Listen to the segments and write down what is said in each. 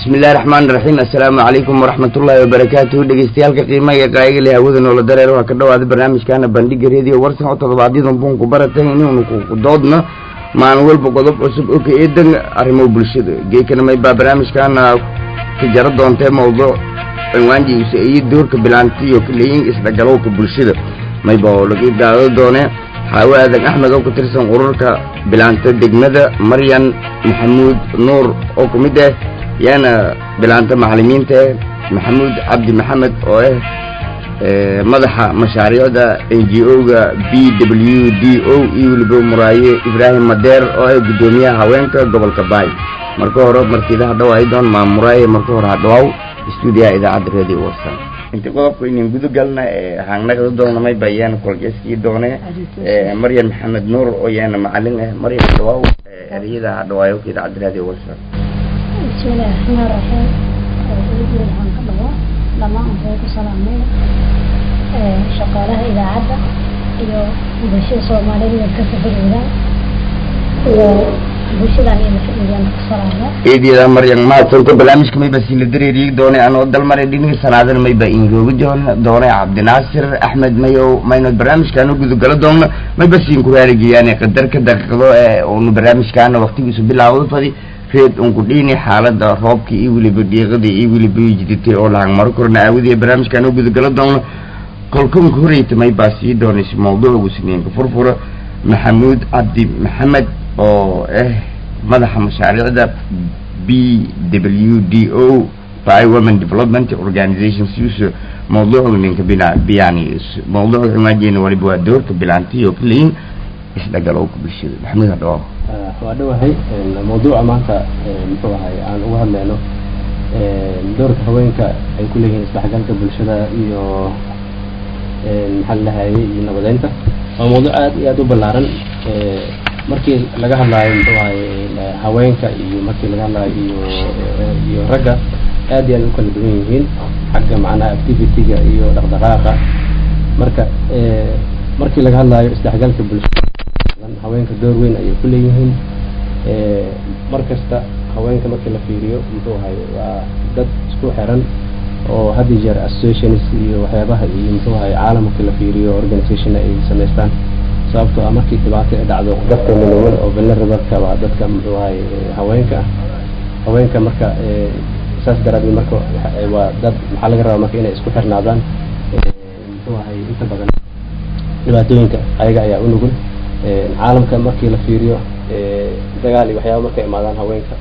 bismillahi raxmaan raxiim assalaamu calaykum waraxmatullaahi wabarakaatuhu dhegeystayaalka qiimaha iyo qaayiga leh hawada noola dareer waa ka dhawaada barnaamijkaana bandhiga radio warsan oo toddobaadyadun buunku baratay inuunu ku doodna maalin walba qodob cusub oo ka eedan arrimo bulshada geekana may baa barnaamijkaana ka jaro doontee mawduuc cinwaanjiisa iyo doorka bilaantiyo kaleyin isdhagalowka bulshada mayba oo laga daado doonee xaawo aadan axmed oo ka tirsan ururka bilaanta degmada maryan maxamuud nuur oo ku mid ah yaana bilaanta macalimiinta maxamuud cabdi maxamed oo ah madaxa mashaariicda n g o-ga b w d o iyo weliba muraaye ibraahim madeer oo ah guddoomiyaha haweenka gobolka baay marka hore martiidaha dhawaay doon maa muraaye marka hore ha dhawaaw stuudiyaha idaacadda radio warsan inti qodobka inin guda galna haangnagada doonamay ba yaana kolgeskii doone maryan maxamed nuur oo yaana macalin ah maryan dhawaaw ereyada ha dhawaayo ka idaacadda radio warsan bismillahi raxmaan raxiim ugu waxaan ka dhawaa dhammaan waxay ku salaamay shaqaalaha idaacadda iyo bulshada soomaaliyeed meel ka safaroodaa iyo bulshadan iyo mafadiyaan ku salaama eedyada maryan mahadsanto barnaamijka mayba siila dareeriyi doone anoo dalmare dhiniga sanaadana mayba ingooga joon doone cabdinaasir axmed mayow mayno barnaamijkaana gudagalo doonna mayba siin ku raarigeyaane qadarka daqiiqdo ee unu barnaamijkaana waktigiisu bilaawdo fadi reed unku dhiini xaalada roobka iyo weliba dhiiqada iyo weliba jiditay oo lahang maro korna aawadiya barnaamijkaan u gudagalo doona kolkanka horeyta may baa sii doonaysa mawduucgu siniinka furfura maxamuud cabdi maxamed oo ah madaxa mashaariicda b w d o by women development organization siuso mawduucga ninka bina biyani mawduucga cinwaajeena waliba waa doorka bilaantiyo kaleyin isdhagalowka bulshada maxamuud hadhawaa waa dhowahay mawduuca maanta muxuu ahay aan uga hadlayno doorka haweenka ay ku leeyihiin isdhexgalka bulshada iyo maxaa ladhahayay iyo nabadeynta waa mawduuc aad iyo aad u ballaaran markii laga hadlaayo muxuu ahay haweenka iyo markii laga hadlaayo iyo iyo ragga aad iyo aad u kala duwan yihiin xagga macnaha activity-ga iyo dhaqdhaqaaqa marka markii laga hadlaayo isdhexgalka bulshada haweenka door weyn ayay ku leeyihiin mar kasta haweenka markii la fiiriyo muxuu ahay waa dad isku xiran oo had iyo jeer associations iyo waxyaabaha iyo muxuu ahay caalamka la fiiriyo organization ay samaystaan sababtoo ah markii dhibaato ay dhacdo dadka nugul oo vulnerable-ka waa dadka muxuu ahay haweenka ah haweenka marka saas daraadeed marka waa dad maxaa laga rabaa marka inay isku xirnaadaan muxuu ahay inta badan dhibaatooyinka ayaga ayaa u nugul caalamka markii la fiiriyo dagaal iyo waxyaaba markay imaadaan haweenka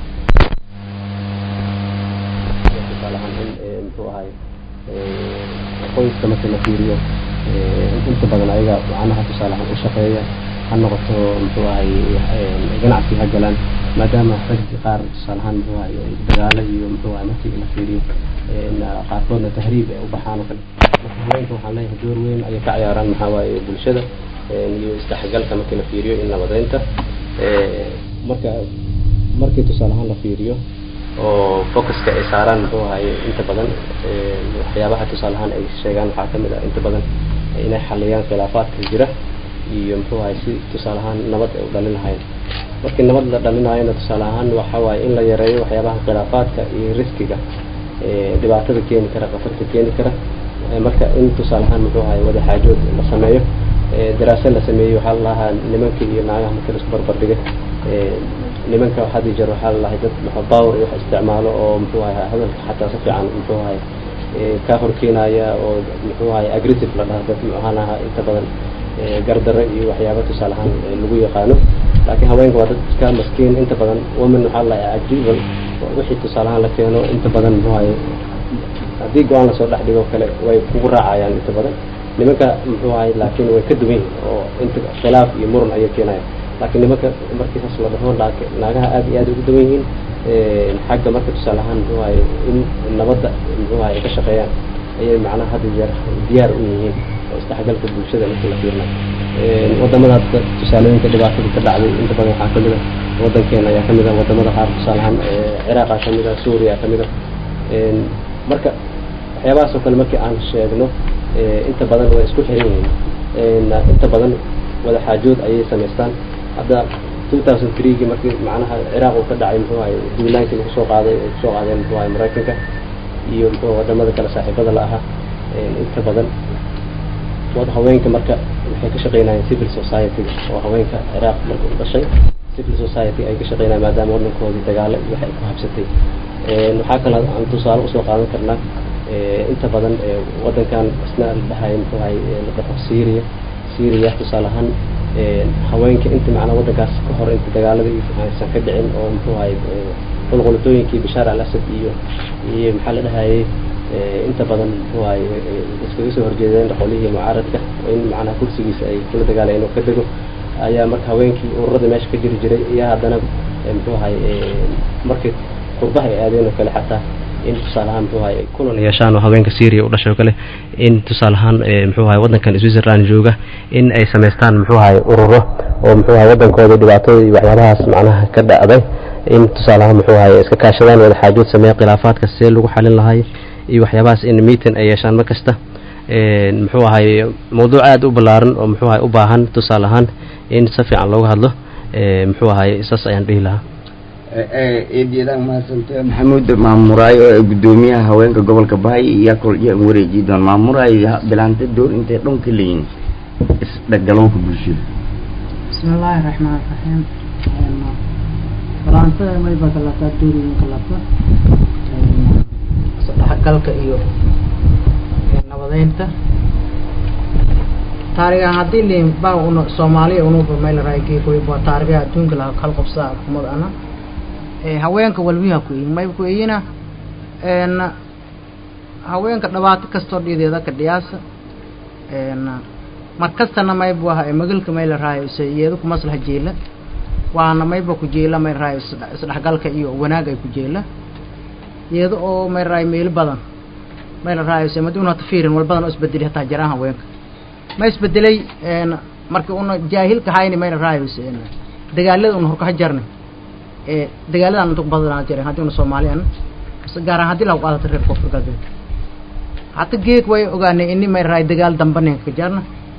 tusaale ahaan in muxuu ahay qoyska markii la fiiriyo inta badan ayaga macnaha tusaale ahaan u shaqeeya ha noqoto muxuu ahay ganacsi ha galaan maadaama rag qaar tusaale ahaan muxuu ahay dagaalo iyo muxuu ahay markii la fiiriyo qaarkoodna tahriib ay u baxaan oo kale marka haweenka waxaan leeyahay door weyn ayay ka ciyaaraan maxaa waaye bulshada iyo isdhexgalka markii la fiiriyo in nabadeynta marka markii tusaale ahaan la fiiriyo oo focuska ay saaraan muxuu ahay inta badan waxyaabaha tusaale ahaan ay sheegaan waxaa kamid ah inta badan inay xaliyaan khilaafaadka jira iyo muxuu ahay si tusaale ahaan nabad ay u dhalin lahayn markii nabad la dhalinayona tusaale ahaan waxa waaye in la yareeyo waxyaabaha khilaafaadka iyo riskiga dhibaatada keeni kara khatarta keeni kara marka in tusaale ahaan muxuu ahay wada xaajood la sameeyo daraasa la sameeyey waxaa lalahaa nimanka iyo naagaha marka laisku barbardhigay nimanka had iyo jeer waxaa lalahay dad power wax isticmaalo oo muxuu ahay hadalka xataa si fiican muxuu ahay ka horkeenaya oo muxuu ahay aggressive la dhaha dad maxaan ahaa inta badan gardare iyo waxyaaba tusaale ahaan lagu yaqaano laakiin haweenka waa dad iska maskiin inta badan woman waxaa lalahay agreeable wixii tusaale ahaan la keeno inta badan muxuu ahay haddii go-aan lasoo dhex dhigo kale way kugu raacayaan inta badan nimanka muxuu ahay laakiin way ka duwan yihiin oo inta khilaaf iyo muran ayay keenayaan laakiin nimanka markii saas la dhaho naagaha aad iyo aad ugu duwan yihiin xagga marka tusaale ahaan muxuu ahay in nabadda muxuu ahay ka shaqeeyaan ayay macnaha had iyo jeer diyaar u yihiin oo isdhexgalka bulshada markii la fiirna wadamada tusaalooyinka dhibaatada ka dhacday inta badan waxaa kamid a wadankeena ayaa kamid a wadamada qaar tusaale ahaan ciraaqa kamid a suuriya kamid a marka waxyaabahaas oo kale markii aan sheegno inta badan way isku xiran yihiin inta badan wada xaajood ayay samaystaan hadda two thousand threegii markii macnaha ciraaq uu ka dhacay muxuu ahay duulaankii lagu soo qaaday ay kusoo qaadeen muxuu ahay maraykanka iyo muxuu wadamada kale saaxiibada la ahaa inta badan wad haweenka marka waxay ka shaqeynayeen civil society oo haweenka ciraaq marka u dhashay civil society ay ka shaqeynayeen maadaama wadankoodii dagaalo iyo waxay ku habsatay waxaa kale aan tusaale usoo qaadan karnaa inta badan wadankan isna la dhahay muxuu ahay la dhaho syria syria tusaale ahaan haweenka inta macnaa wadankaas ka hor inta dagaaladii aysan ka dhicin oo muxuu ahay qulqulatooyinkii bashaar al asad iyo iyo maxaa la dhahayay inta badan muxuu ahay iskaga soo horjeedeen qolihii mucaaradka in macnaha kursigiisa ay kula dagaalayeen oo ka dego ayaa marka haweenkii ururada meesha ka jiri jiray ayaa haddana muxuu ahay markii qurbaha ay aadeen oo kale xataa in tusaale ahaan muxuu ahay kulan yeeshaan oo haweenka syria u dhashay oo kale in tusaale ahaan muxuu ahay wadankan switzerland jooga in ay samaystaan muxuu ahay ururo oo muxuu ahay wadankooda dhibaatada iyo waxyaabahaas macnaha ka dhacday in tusaale ahaan muxuu ahay iska kaashadaan wada xaajood sameeya khilaafaadka see lagu xalin lahay iyo waxyaabahaas in meeting ay yeeshaan mar kasta muxuu ahay mawduuc aada u ballaaran oo muxuu ahay u baahan tusaale ahaan in si fiican looga hadlo muxuu ahay saas ayaan dhihi lahaa eedyadaan mahadsante maxamuud maamuraayo ee guddoomiyaha haweenka gobolka bahay iyo kol iyo wareeji doon maamuraayo bilaanta door intay dhan ka leeyihin isdhagalowka bulshada bismi illaahi raxmaan raxiim bilaantada mayba kalataa dooriyin kalata isdhexgalka iyo nabadeynta taarigan haddii liin baa una soomaaliya unuba maylaraageekoy waa taarigaha adduunka laha kal qabsaa kumad ana haweenka walbiha ku yihin mayba ku iyina haweenka dhibaato kastoo dhideeda ka dhiyaasa mar kastana maybu aha magalka mayla raayo ise iyada ku maslaha jeela waana mayba ku jeela may raayo isdhexgalka iyo wanaag ay ku jeela iyada oo may raayo meelo badan mayla raayo ise madi una hata fiirin wal badan oo isbedelay hataa jaraan haweenka ma isbedelay markii una jaahilka hayni mayla raayo ise dagaalada una horkaha jarnay dagaaladan inta ku badanaa jireen haddii una soomaaliyan gaar ahaan haddii lagu qaadata reer koonfur galbeed hata geeg way ogaanay ini may raay dagaal damba ninka ka jarna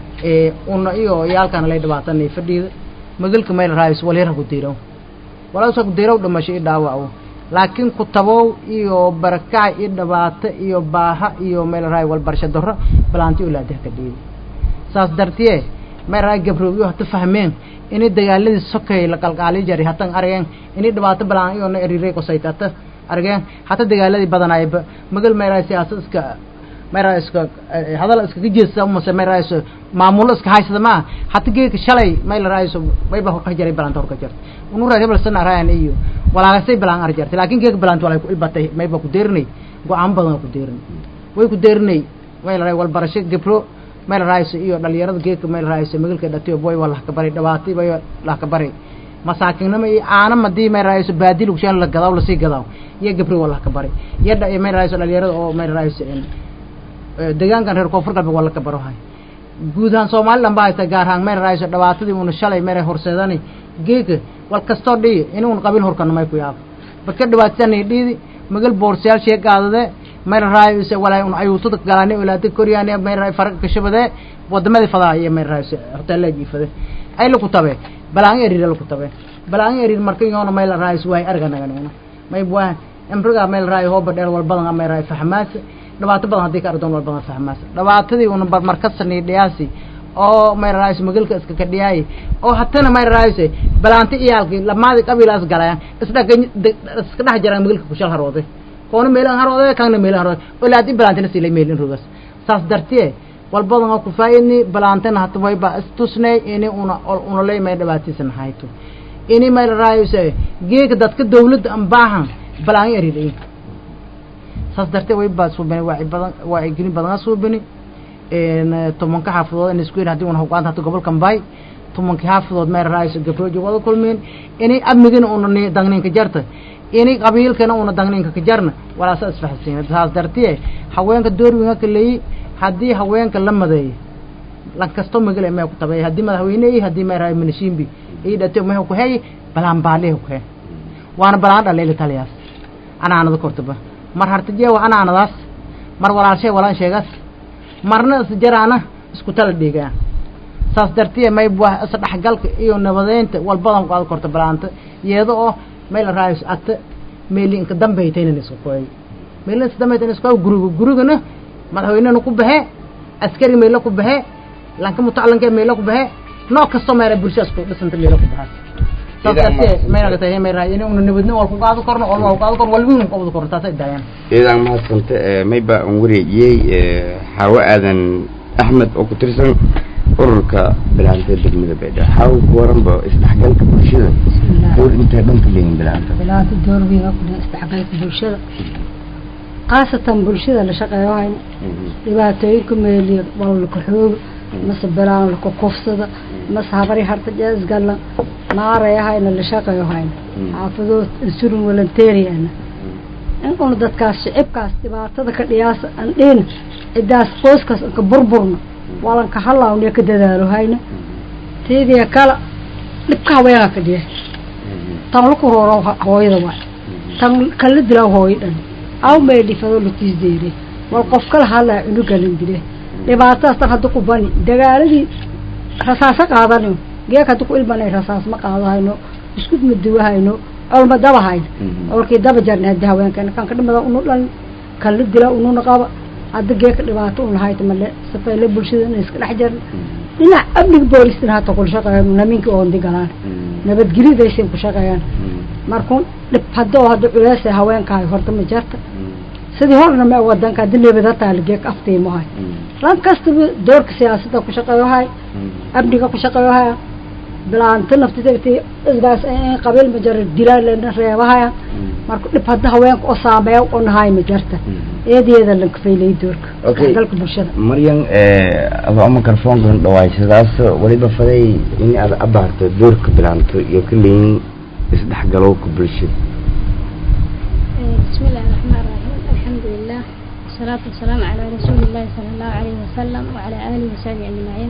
una iyo yaalkana lay dhibaatanay fadhiida magalka mayl raayis walyar ha ku diiraw walaas ha ku diiraw dhimasho i dhaawaco laakiin ku tabow iyo barakac iyo dhibaato iyo baaha iyo mayl raay walbarsho darro balaanti ulaadaha ka dhiida saas dartiye may raay gabroobiyo hata fahmeen ini dagaaladii sokay la qalqaali jari hatan argeen ini dhibaato balaan iyo na eriray qosayta hata argeen hata dagaaladii badanaayba magal mayraa siyaasad iska mayraa iska hadal iskaga jeesta mase mayraa is maamulo iska haysada ma hata geeka shalay mayla raayso mayba horka jaray balaanta horka jarta unu raa hebel sana raayan iyo walaagasay balaan ar jartay laakiin geeka balaanta walay ku ilbatay mayba ku deerinay go-aan badan ku deerinay way ku deerinay mayla raay walbarasho gabro mayl raayso iyo dhalinyarada geedka mayl raayso magalka dhatiyo boy waa lahka bari dhabaatay bay lahka bari masaakinnimo iyo caana madii mayl raayso baadi lagu shaan la gadaw lasii gadaw iyo gabri waa lahka bari iyo dha mayl raayso dhalinyarada oo mayl raayso deegaankan reer koonfur galbeed waa laka baro hay guud ahaan somaliland baa haysta gaar ahaan mayl raayso dhibaatadii una shalay mayl horseedani geedka wal kastoo dhiyi inuun qabiil horkana may ku yaabo baka dhibaatsanay dhiidi magal boorsayaal shee qaadade mayl raayse walaa un ayuutada galani olaada koryaani mayl raay farqa kashabade wadamadii fadaa iyo mayl raayse hoteella jiifade ay laku tabe balaan eriir laku tabe balaan eriir marka yoona mayl raayse waay arganagana may waa amriga mayl raay hooba dheer wal badan mayl raay fahmaas dhibaato badan haddii ka ardoon wal badan fahmaas dhibaatadii una markasani dhiyaasi oo mayl raayse magalka iska ka dhiyaay oo hatana mayl raayse balaanti iyaalkii lamaadi qabiilaas galayaan isdhaga iska dhex jaraan magalka kushal haroode koona meelan haroode kana meelan haroode olaadi balaantina silay meelin rogas saas dartiye walbadan oo ku faa'idni balaantana hata wayba istusnay ini una una leymay dhibaatiisan hayto ini mayl raayse geeka dadka dawladda an baahan balaan eriday saas dartee wayba suubini waaci badan waaci gelin badan suubini tobanka xaafadood in isku hadii una hogaanta hata gobolkan baay tobankii xaafadood mayl raayse gabrooji wada kulmeen ini amnigina una dangninka jarta ini qabiilkana una dangninka ka jarna walaasa isfaxsiina saas dartiye haweenka doorwinga ka leeyi haddii haweenka la madeeyo lan kasto magale mee ku tabeey haddii madaxweyne iyo haddii meeraay minishimbi iyo dhate mee ku hay balaan baale ku hay waana balaan dhaleeli taliyaas anaanada kortaba mar hartijee waa anaanadaas mar walaalshay walaan sheegas marna is jaraana isku tala dhiigaan saas dartiye mayb waa isdhexgalka iyo nabadeynta walbadan qaad korta balaanta iyada oo meel raayis ata meeli inka dambaytayna isku qoy meelin inka dambaytayna isku qoy guriga gurigana madaxweynena ku baxee askari meelo ku baxee lanka mutacallinka meelo ku baxee nooc kasta meela bulshadaas ku dhisanta meelo ku baxaa saas dartiye mayna tahay may raay inuu nabadna wal ku qaado korno wal ku qaado korno wal wiin ku qaado korno taas ay daayaan ciidan mahadsanta mayba aan wareejiyey xaawo aadan axmed oo ku tirsan ururka bilaanta degmada baydhabo xaawo ku waranba isdhexgalka bulshada door intay dhanka leeyihin bilaanta bilaanta door weyn oo ku leh isdhexgalka bulshada khaasatan bulshada la shaqeeyo hayna dhibaatooyinka meeliya walalka xooga mase bilaan laka kufsada mase habari harta jeesgala naaraya hayna la shaqeeyo hayna xaafadood insurin walanteeriyana in una dadkaas shicibkaas dhibaatada ka dhiyaasa aan dhina cidaas qoyskaas anka burburna walanka halaawniya ka dadaalo hayna teediya kala dhibka haweenaa ka dhiya tan laku rooro hooyada waay tan kala dilaa hooyo dhan aw may dhifado latiis deere wal qof kala hadlaa cunugalan dile dhibaatadaas tan hadda ku bani dagaaladii rasaaso qaadanayo geek hadda ku ilbanay rasaas ma qaado hayno iskud ma duwa hayno olma daba hayno olkii daba jarna hadda haweenkeena kan ka dhimada unu dhan kan la dila ununa qaba hadda geeka dhibaato una hayta male safeyle bulshada ina iska dhex jarna dhinac amniga boolistina hata kula shaqeeyan naminka oondi galaan nabadgelidaysan ku shaqeeyaan markun dhib hadda oo hadda culeesa haweenkahay horta ma jarta sidii horna ma wadanka haddi nabad hataa lageek aftiimahay ran kastaba doorka siyaasadda ku shaqeeyo hay amniga ku shaqeeyo haya bilaanta naftidabti isgaas qabiil ma jara dilaan reebahaya marka dhib hadda haweenka oo saameeya oo nahay ma jarta eedeeda lanka faylay doorka dalka bulshada maryan adoo microfonkan dhawaysadaas waliba faday in aad abaarto doorka bilaanto iyo ka leeyin isdhexgalowka bulshada بسم الله الرحمن الرحيم الحمد لله والصلاة والسلام على رسول الله صلى الله عليه وسلم وعلى آله وصحبه أجمعين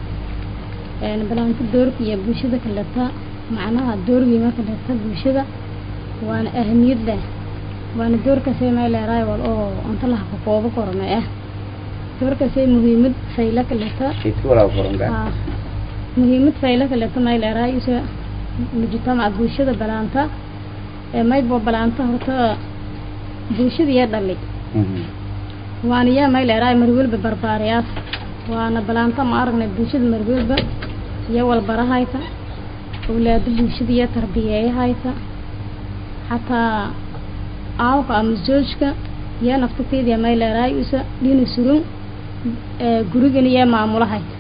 بلانت دورك يا بوشدة كلتا معناها دور ما كلتا بوشدة وأنا أهمية له وأنا دورك سي ما لا راي والأو أنت الله كقوة كرمة إيه دورك سي مهمة سيلة كلتا آه مهمة سيلة كلتا ما لا راي يسوى مجتمع بوشدة بلانتا maybo balaanta horta bulshadiiya dhalay waana yaa mayleeraay marwelba barbaariyaas waana balaanta ma aragnay bulshada marwelba iyo walbarahayta awlaado bulshadiiya tarbiyeeyahayta xataa aawka ama zoojka iyo naftateediya mayleeraay isa dhina surun gurigan iyo maamulahayta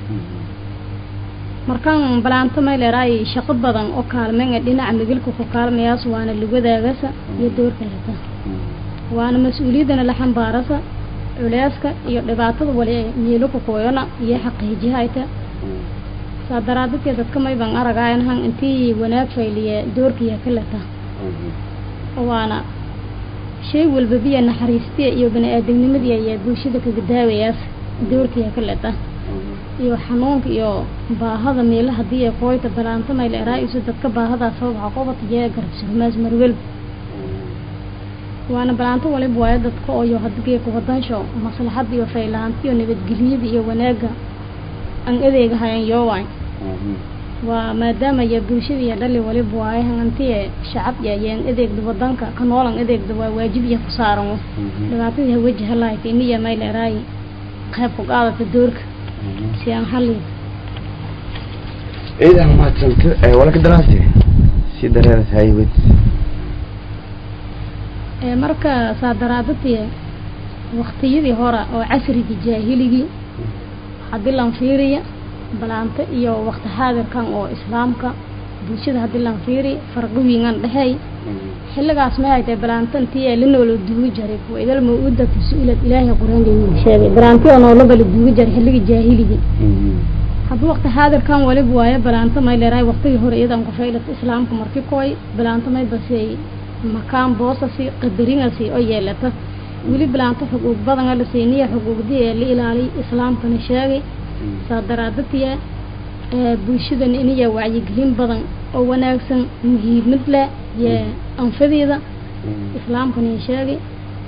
markaan balaanto mayleeraay shaqo badan oo kaalmeynga dhinaca migilka ku kaalmayaas waana lugadaagasa iyo doorka leta waana mas-uuliyaddana la xambaarasa culeyska iyo dhibaatada wali meelo ku kooyana iyo xaqiijihayta saa daraadadkee dadka mayban aragaayanhan intii wanaag fayliye doorkiya ka leta waana shay walba biya naxariistiya iyo bani-aadamnimadiya iyo bulshada kaga daawayaas doorkiya ka leta iyo xanuunka iyo baahada meela hadii ay kooyta balaanta mayla eraa-isu dadka baahadaas waxa qobata jee garabsurmaas marwel waana balaanto waliba waayo dadka ooyo hadigeeka wadansho maslaxada iyo faylaanta iyo nabadgelyada iyo wanaaga aan adeega hayan yoowaay waa maadaama ya bulshada iyo dhali waliba waayo hantiye shacab iyo ayaan adeegda wadanka ka noolan adeegda waa waajib iyo ku saaran dhibaatadii hawajaha lahayta iniya mayla eraayi qayb ku qaadata doorka si aan hallin ciidan mahadsanto walaka daraasi si dareeras haywed marka saa daraadadii waktiyadii hore oo casrigii jaahiligii haddii lan fiiriya balaanto iyo wakti xaadirkan oo islaamka bulshada haddii lan fiiri farqi wiingan dhexeey xilligaas ma haytay balaanto intii la noolo duugi jaray kuwa idal mawuudatu su-ilad ilaahay qur-aanka sheegay balaanti oo noolaba la duugi jaray xilligii jaahiligii haddii wakti xaadirkan waliba waayo balaanto may leerahay waktigii hore iyadan ku faylata islaamka markii kooy balaanto may basey makaan boosasi qadaringasi oo yeelata weli balaanto xuquuq badana la siiniya xuquuqdii ee la ilaaliy islaamkana sheegay saa daraadatiya bulshadana inaya wacyigelin badan oo wanaagsan muhiimad leh iyo anfadeeda islaamkana sheegay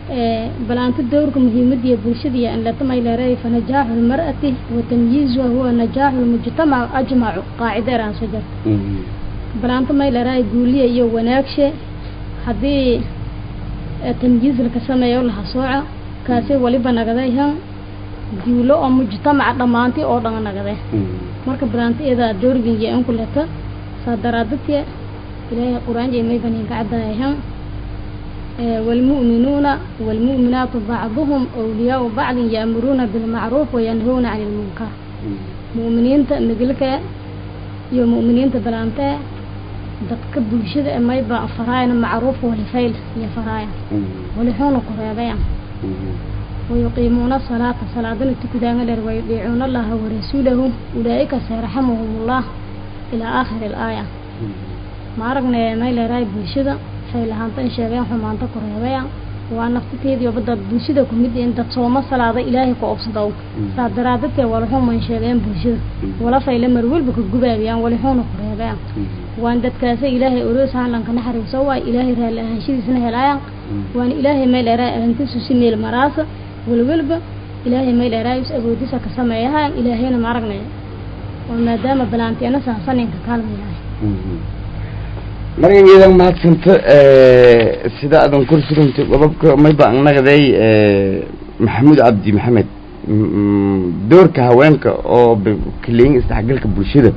balaanta dowrka muhiimada iyo bulshada iyo anlatamay leeray fa najaaxu lmar'ati wa tamyiizuha huwa najaaxu lmujtamac ajmacu qaacida eraan soo jarta balaanta may leeray guuliya iyo wanaagshe haddii tamyiiz laka sameeyo laha sooca kaasi waliba nagadayhan guulo oo mujtamaca dhammaanti oo dhan nagade marka balaanta iyadaa dowrgin iyo inku leta saa daraadadke ilaahay qur-aan iyo may banin ka caddaayhan والمؤمنون والمؤمنات بعضهم أولياء بعض يأمرون بالمعروف وينهون عن المنكر مؤمنين نقلك يا مؤمنين بلانتا dadka bulshada ee mayba faraayana macruuf walifayl iyo faraaya walixuuna kureebayan wayuqiimuuna salaata salaadana tukudaanga dheer wayudiicuuna allaha warasuulahu ulaa'ika sayraxamuhum ullah ilaa aakhiri alaaya ma aragne may leerahay bulshada faylahaanta in sheegeen xumaanta ku reebayaan waa naftiteedii oba dad bulshada ku mid in dad sooma salaada ilaahay ku obsado saa daraadadkee walixuman sheegeen bulshada wala fayle mar walba ka gubaabiyaan walixuuna ku reebayaan waan dadkaasa ilaahay oroosahan lanka naxariiso waay ilaahay raalli ahaanshadiisna helaayaan waana ilaahay meel dheeraay arrintiisu si meel maraasa walwalba ilaahay meel dheeraay is awoodisa ka sameeyahaan ilaahayna ma aragnay oo maadaama balaantiyana saasaninka kaalmayahay markan iyadan mahadsanta sida adan kor surantay qodobka mayba nagaday maxamuud cabdi maxamed doorka haweenka oo kaleyin isdhexgalka bulshada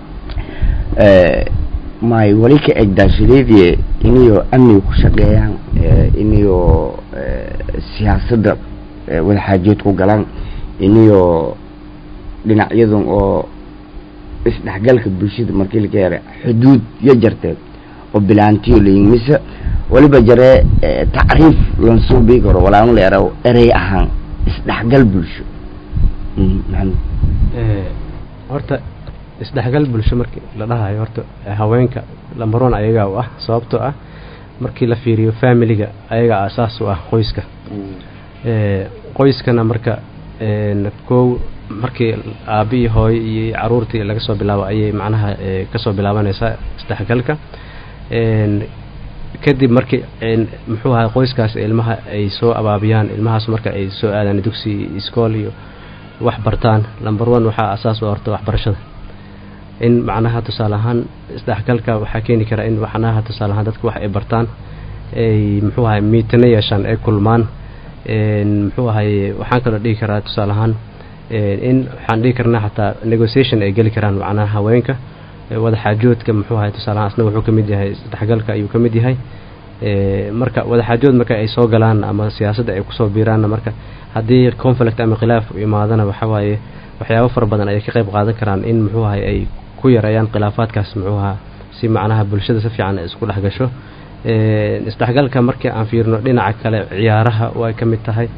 may wali ka egdaashadeedii inayo amniga ku shaqeeyaan inayo siyaasadda wadaxaajood ku galaan inayo dhinacyadan oo isdhexgalka bulshada markii laga hera xuduud yo jarteed oo bilaantiyo layin mise waliba jaree tacriif lansuubii karo walaanu leera erey ahaan isdhexgal bulsho maxamed horta isdhexgal bulsho markii la dhahayo horta haweenka lambaroon ayagaa u ah sababtoo ah markii la fiiriyo familiga ayagaa asaas u ah qoyska qoyskana marka kow markii aabi iyo hooyo iyo caruurtii laga soo bilaabo ayay macnaha kasoo bilaabanaysaa isdhexgalka kadib markii muxuu ahaa qoyskaas ilmaha ay soo abaabiyaan ilmahaas marka ay soo aadaan dugsi iskool iyo wax bartaan lamber one waxaa asaas u horta waxbarashada in macnaha tusaale ahaan isdhexgalka waxaa keeni kara in macnaha tusaale ahaan dadka wax ay bartaan ay muxuu ahay miitano yeeshaan ay kulmaan muxuu ahay waxaan kaloo dhihi karaa tusaale ahaan in waxaan dhihi karnaa xataa negotiation ay geli karaan macnaha haweenka wadaxaajoodka muxuu ahay tusaale ahaan asna wuxuu ka mid yahay isdhexgalka ayuu ka mid yahay marka wadaxaajood marka ay soo galaan ama siyaasadda ay kusoo biiraanna marka haddii conflict ama khilaaf imaadana waxawaaye waxyaabo fara badan ayay ka qayb qaadan karaan in muxuu ahay ay ku yareeyaan khilaafaadkaas muxuu ahaa si macnaha bulshada si fiican isku dhex gasho isdhexgalka markii aan fiirno dhinaca kale ciyaaraha way ka mid tahay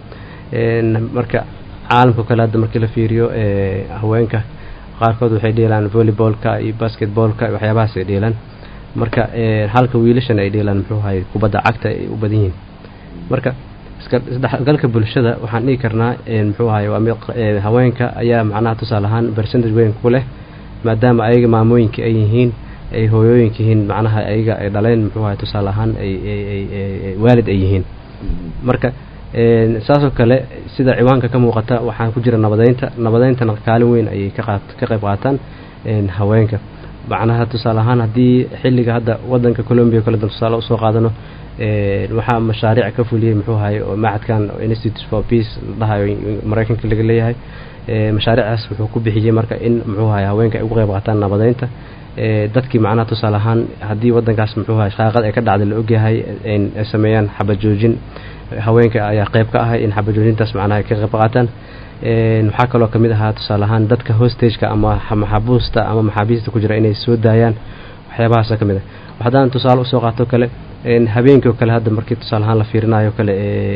marka caalamka kale hadda markii la fiiriyo haweenka qaarkood waxay dheelaan volleybolka iyo basketballka waxyaabahaas ay dheelaan marka halka wiilashana ay dheelaan muxuu ahay kubadda cagta ay u badan yihiin marka isdhexgalka bulshada waxaan dhihi karnaa muxuu ahay waa mid haweenka ayaa macnaha tusaale ahaan percentage weyn ku leh maadaama ayaga maamooyinka ay yihiin ay hooyooyinka yihiin macnaha ayaga ay dhaleen muxuu ahay tusaale ahaan ay waalid ay yihiin marka saasoo kale sida ciwaanka ka muuqata waxaa ku jira nabadeynta nabadeyntana kaalin weyn ayay ka qaat ka qayb qaataan haweenka macnaha tusaale ahaan haddii xilliga hadda wadanka colombia kale dan tusaale usoo qaadano waxaa mashaariic ka fuliyey muxuu ahay oo macadkan institute for peace la dhahayo maraykanka laga leeyahay mashaariicaas wuxuu ku bixiyey marka in muxuu ahay haweenka ay uga qayb qaataan nabadeynta dadkii macnaha tusaale ahaan haddii wadankaas muxuu ahay shaaqad ay ka dhacday la ogyahay ay sameeyaan xabajoojin haweenka ayaa qayb ka ahay in xabajoojintaas macnaha ay ka qayb qaataan waxaa kaloo kamid ahaa tusaale ahaan dadka hostageka ama maxabuusta ama maxaabiista ku jira inay soo daayaan waxyaabahaasa ka mid ah haddaan tusaale usoo qaato kale habeenkii oo kale hadda markii tusaale ahaan la fiirinayo kale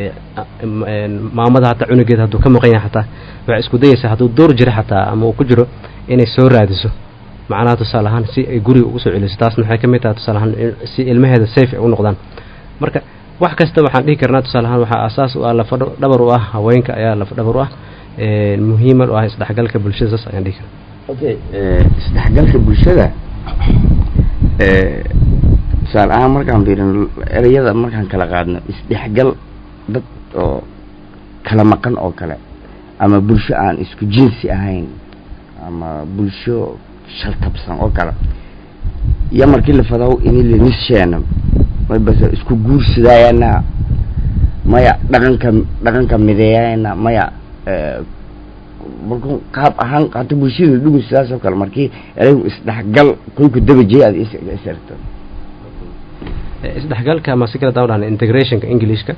maamada hataa cunugeeda hadduu ka maqan yahay xataa waxay isku dayaysaa hadduu door jira xataa ama uu ku jiro inay soo raadiso macnaha tusaale ahaan si ay guriga ugu soo celiso taasna waxay ka mid tahay tusaale ahaan si ilmaheeda safe ay u noqdaan marka wax kasta waxaan dhihi karnaa tusaale ahaan waxaa asaas u ah lafa dhabar u ah haweenka ayaa lafa dhabar u ah muhiiman u ah isdhexgalka bulshada saas ayaan dhihi karaa okay isdhexgalka bulshada tusaale ahaan markaan fiirino ereyada markaan kala qaadno isdhexgal dad oo kala maqan oo kale ama bulsho aan isku jinsi ahayn ama bulsho shaltabsan oo kale iyo markii la fadaw ini lanisheena may base isku guursadayana maya dhaqanka dhaqanka mideeyayana maya marku qaab ahaan hata bulshada dhugun sidaas oo kale markii eraygu isdhexgal koyku dabajey aad isarto isdhexgalka ama si kale daa dhahna integrationka englishka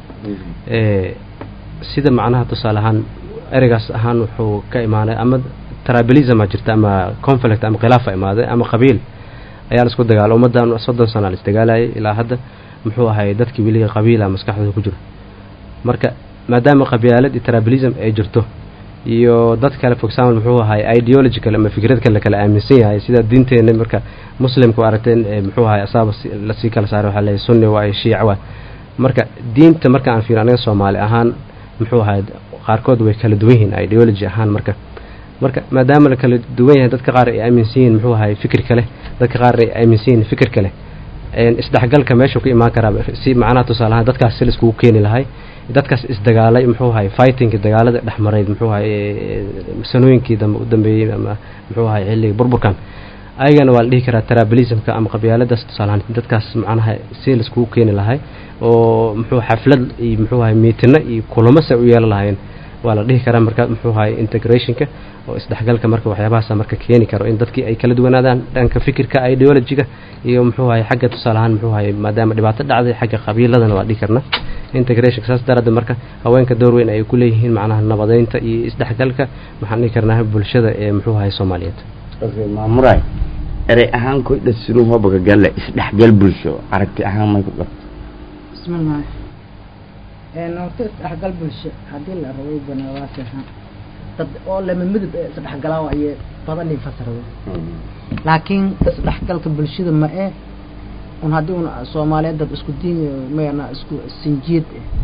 sida macnaha tusaale ahaan ereygaas ahaan wuxuu ka imaanay ama tribalism a jirta ama conflict ama khilaafa imaaday ama qabiil ayaa la isku dagaala ummaddan soddon sana la isdagaalayay ilaa hadda muxuu ahay dadkii weliga qabiila maskaxdooda ku jiro marka maadaama qabyaalad iyo tribalism ay jirto iyo dad kale for example muxuu ahay ideology kale ama fikrad kale kala aaminsan yahay sida diinteena marka muslimku aragteen muxuu ahay asaaba lasii kala saaray waxaa leeyahay sunni waa shiic waa marka diinta marka aan fiirin aniga soomaali ahaan muxuu ahay qaarkood way kala duwan yihiin ideology ahaan marka marka maadaama la kala duwan yahay dadka qaar ay aaminsan yihiin muxuu ahay fikir kale dadka qaar ay aaminsan yihiin fikir kale isdhexgalka meeshuu ku imaan karaa si macnaha tusaale ahaan dadkaas si la iskugu keeni lahay dadkaas isdagaalay muxuu ahay fightingki dagaalada dhex marayd muxuu ahay sanooyinkii dambe u dambeeyey ama muxuu ahay xilligii burburkan ayagana waa la dhihi karaa tribalismka ama qabyaaladaas tusaalahaan dadkaas macnaha si la iskugu keeni lahay oo muxuu xaflad iyo muxuu ahay miitino iyo kulamo se u yeelan lahayn waa la dhihi karaa marka muxuu ahay integrationka oo isdhexgalka marka waxyaabahaasa marka keeni karo in dadkii ay kala duwanaadaan dhanka fikirka ideologiga iyo muxuu ahay xagga tusaale ahaan muxuu ahay maadaama dhibaato dhacday xagga qabiiladana waa dhihi karna integrationka saas daraaddeed marka haweenka door weyn ay ku leeyihiin macnaha nabadeynta iyo isdhexgalka waxaan dhihi karnaa bulshada ee muxuu ahay soomaaliyeed okay maamuray erey ahaan koy dhasunu hobaga galle isdhexgal bulsho aragti ahaan may ku qabto bismillaah horta isdhexgal bulsho haddii la rabay banaawaasiha dad oo lama midab ee isdhexgalaa ayay badan ii fasirada laakiin isdhexgalka bulshada ma ee un haddii un soomaaliyeed dad isku diin mayna isku sinjiid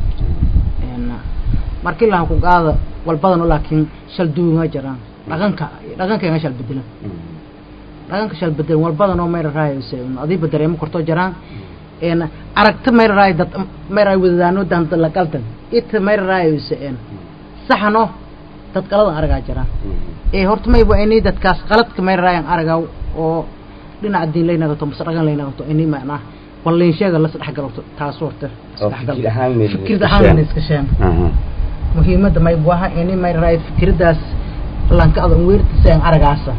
markii laha ku qaada walbadano laakiin shal duwinga jiraan dhaqanka dhaqankeega shal bedelan dhaqanka shal bedelan walbadanoo mayra raayayse adiiba dareemo kortoo jiraan aragta mayra raay dad mayra wadadaano danta la qaldan ita mayra raayayse saxano dad qaladan aragaa jiraan ee horta mayba ini dadkaas qaladka mayra raayan aragaa oo dhinaca diin lay nagato mase dhaqan lay nagato ini macnaa walayn sheega la isdhexgalto taas horta fikrad ahaan iska sheen muhiimadda maybu aha ini mayra raay fikradaas lanka adan weerta seen aragaasa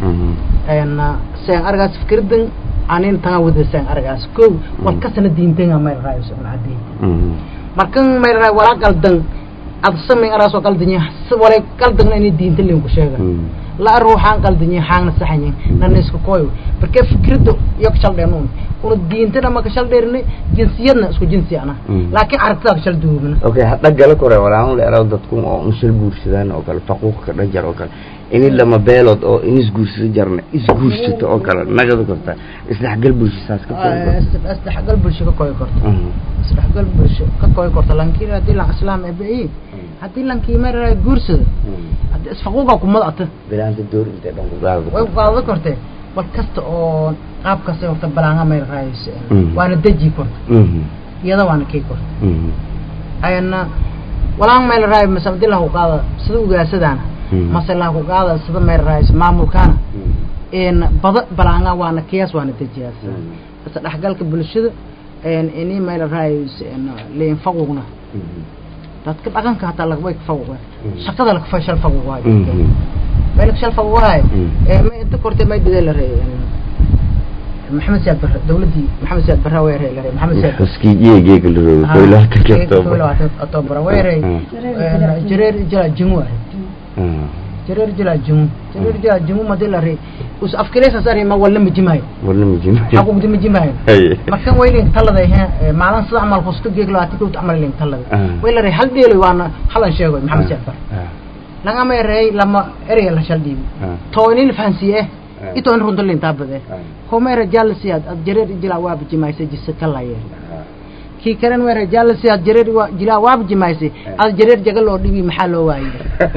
seen aragaas fikradan anin tanga wada seen aragaas ko wal kasana diintenga mayra raay soo cadii markan mayra raay wala qaldan ad samay araasoo qaldanya walay qaldan ini diinta lin ku sheega la ruuxaan qaldanya xaangna saxanya nana isku kooyo marka fikrada iyo ka shaldheenun una diintana ma ka shaldheerni jinsiyadna isku jinsi ana laakiin aragtada ka shalduubna okay hadda gala kore walaan leero dadku oo unshal guursadaan oo kale faquuq ka dhajar oo kale ini lama beelood oo in isguursado jarna isguursato oo kale nagada korta isdhexgal bulsho saas ka kooyi korta isdhexgal bulsho ka kooyi korta isdhexgal bulsho ka kooyi korta lankii haddii lan islaam ebeyi haddii lankii mara guursado haddii isfaquuqa kumadata bilaanta door intay dhan ku gaado way ku qaadada kortee bal kasta oo qaab kasta horta balaanga mayra raayaysa waana deji korta iyada waana kay korta ayana walaan mayla raay mase haddii lahu qaada sida ugaasadaana mase lahu qaada sida mayra raayaysa maamulkaana n bada balaanga waana kiyaas waana dejiyaas base dhexgalka bulshada ini mayla raayaysa liin faquuqna dadka dhaqanka hataa lagabay kafaquqeen shaqada lakafa shal faquuq waayo mayla shal faquuq waayo ma inta korte may didee la reey maxamed siyaad barre dawladdii maxamed siyaad barre way rey la rey maxamed siyaad xuskii jeegeega la roogo koy labaatan october october way rey jareer jala jingu ah jareer jala jingu jareer jala jingu madii la rey us afkileesa sari ma wala majimayo warna majima xaquuqdi majimayo markan waylin talada he maalin sida camal fuska geeg laati kowt camal lin talada way la rey hal dheelo waana halan sheego maxamed siyaad barre laga may rey lama erey la shal dhiibi toonin fahansiye ito in runta lintaa bade homera jalsiad ad jareer jila waab jimayse jisa kalaye kii karen wera jalsiad jareer jila waab jimayse ad jareer jagal loo dhibi maxaa loo waaye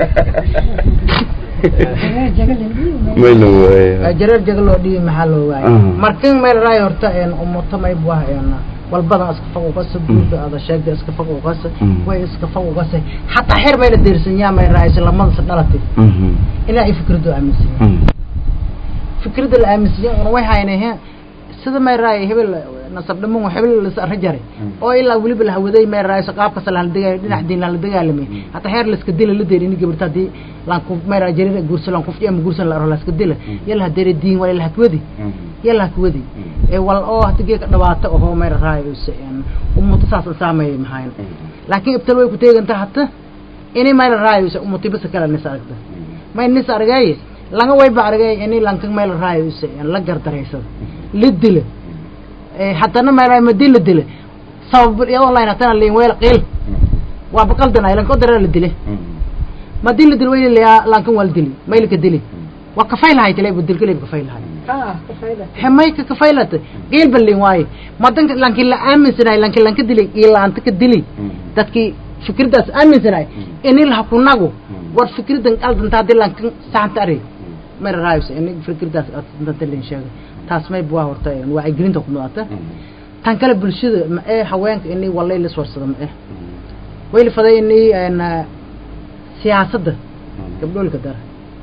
mayna waaye jareer jagal loo dhibi maxaa loo waaye markan meel raay horta een umuto may buah een walbadan iska faquqasa buuda ada sheegda iska faquqasa Mm. way iska faquqasa xataa xeer mayla deersanyaa may raaysa lamada dhalatay Mhm. inaa ay fikradu aaminsan Mhm. fikrada la aaminsan una way haynayhe sida may raay hebel nasab dhamun hebel la sarra jaray oo ilaa weliba la hawaday may raay qaabka sala la dagaal dhinac diin la dagaalamay hata heer la iska dila la deeri in gabarta hadii laan ku may raay jarir guursan laan ku fiya ma guursan la aro la iska dila yalla hadeeri diin wala la hakwadi yalla hakwadi ee wal oo hata geeka dhawaato oo may raay useen ummadu saas saameeyay maxayn laakiin ibtal way ku teeganta hata inay may raay useen ummadu bas kala nis aragta may nis aragay laga way ba aragay inay lankan may raay useen la gardareysada la dila ee haddana may raay madil la dila sabab iyadoo layna tan liin weel qil waa baqaldan ay lanko dara la dile madil la dil way la lankan wal dili may la dili waa kafay lahay tele budil kale kafay lahay haa kafayda hemay ka kafaylata qil balin waaye madanka lankin la aaminsanay lankin lanka dili ila anta ka dili dadkii fikirdaas aaminsanay inay la kunagu war fikirdan qaldan taadi lankan saanta ari mar raayus inay fikirdaas aad lin sheegay taas may bua horta waa ay gelinta ku noqota tan kale bulshada ma ee haweenka inay walay la swarsada ma ee way la faday inay ana siyaasadda gabdhoolka dara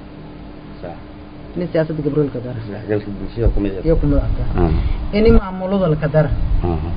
inay siyaasadda gabdhoolka dara isdhexgalka bulshada ku mid ah iyo ku noqota inay maamulada la dara Mhm.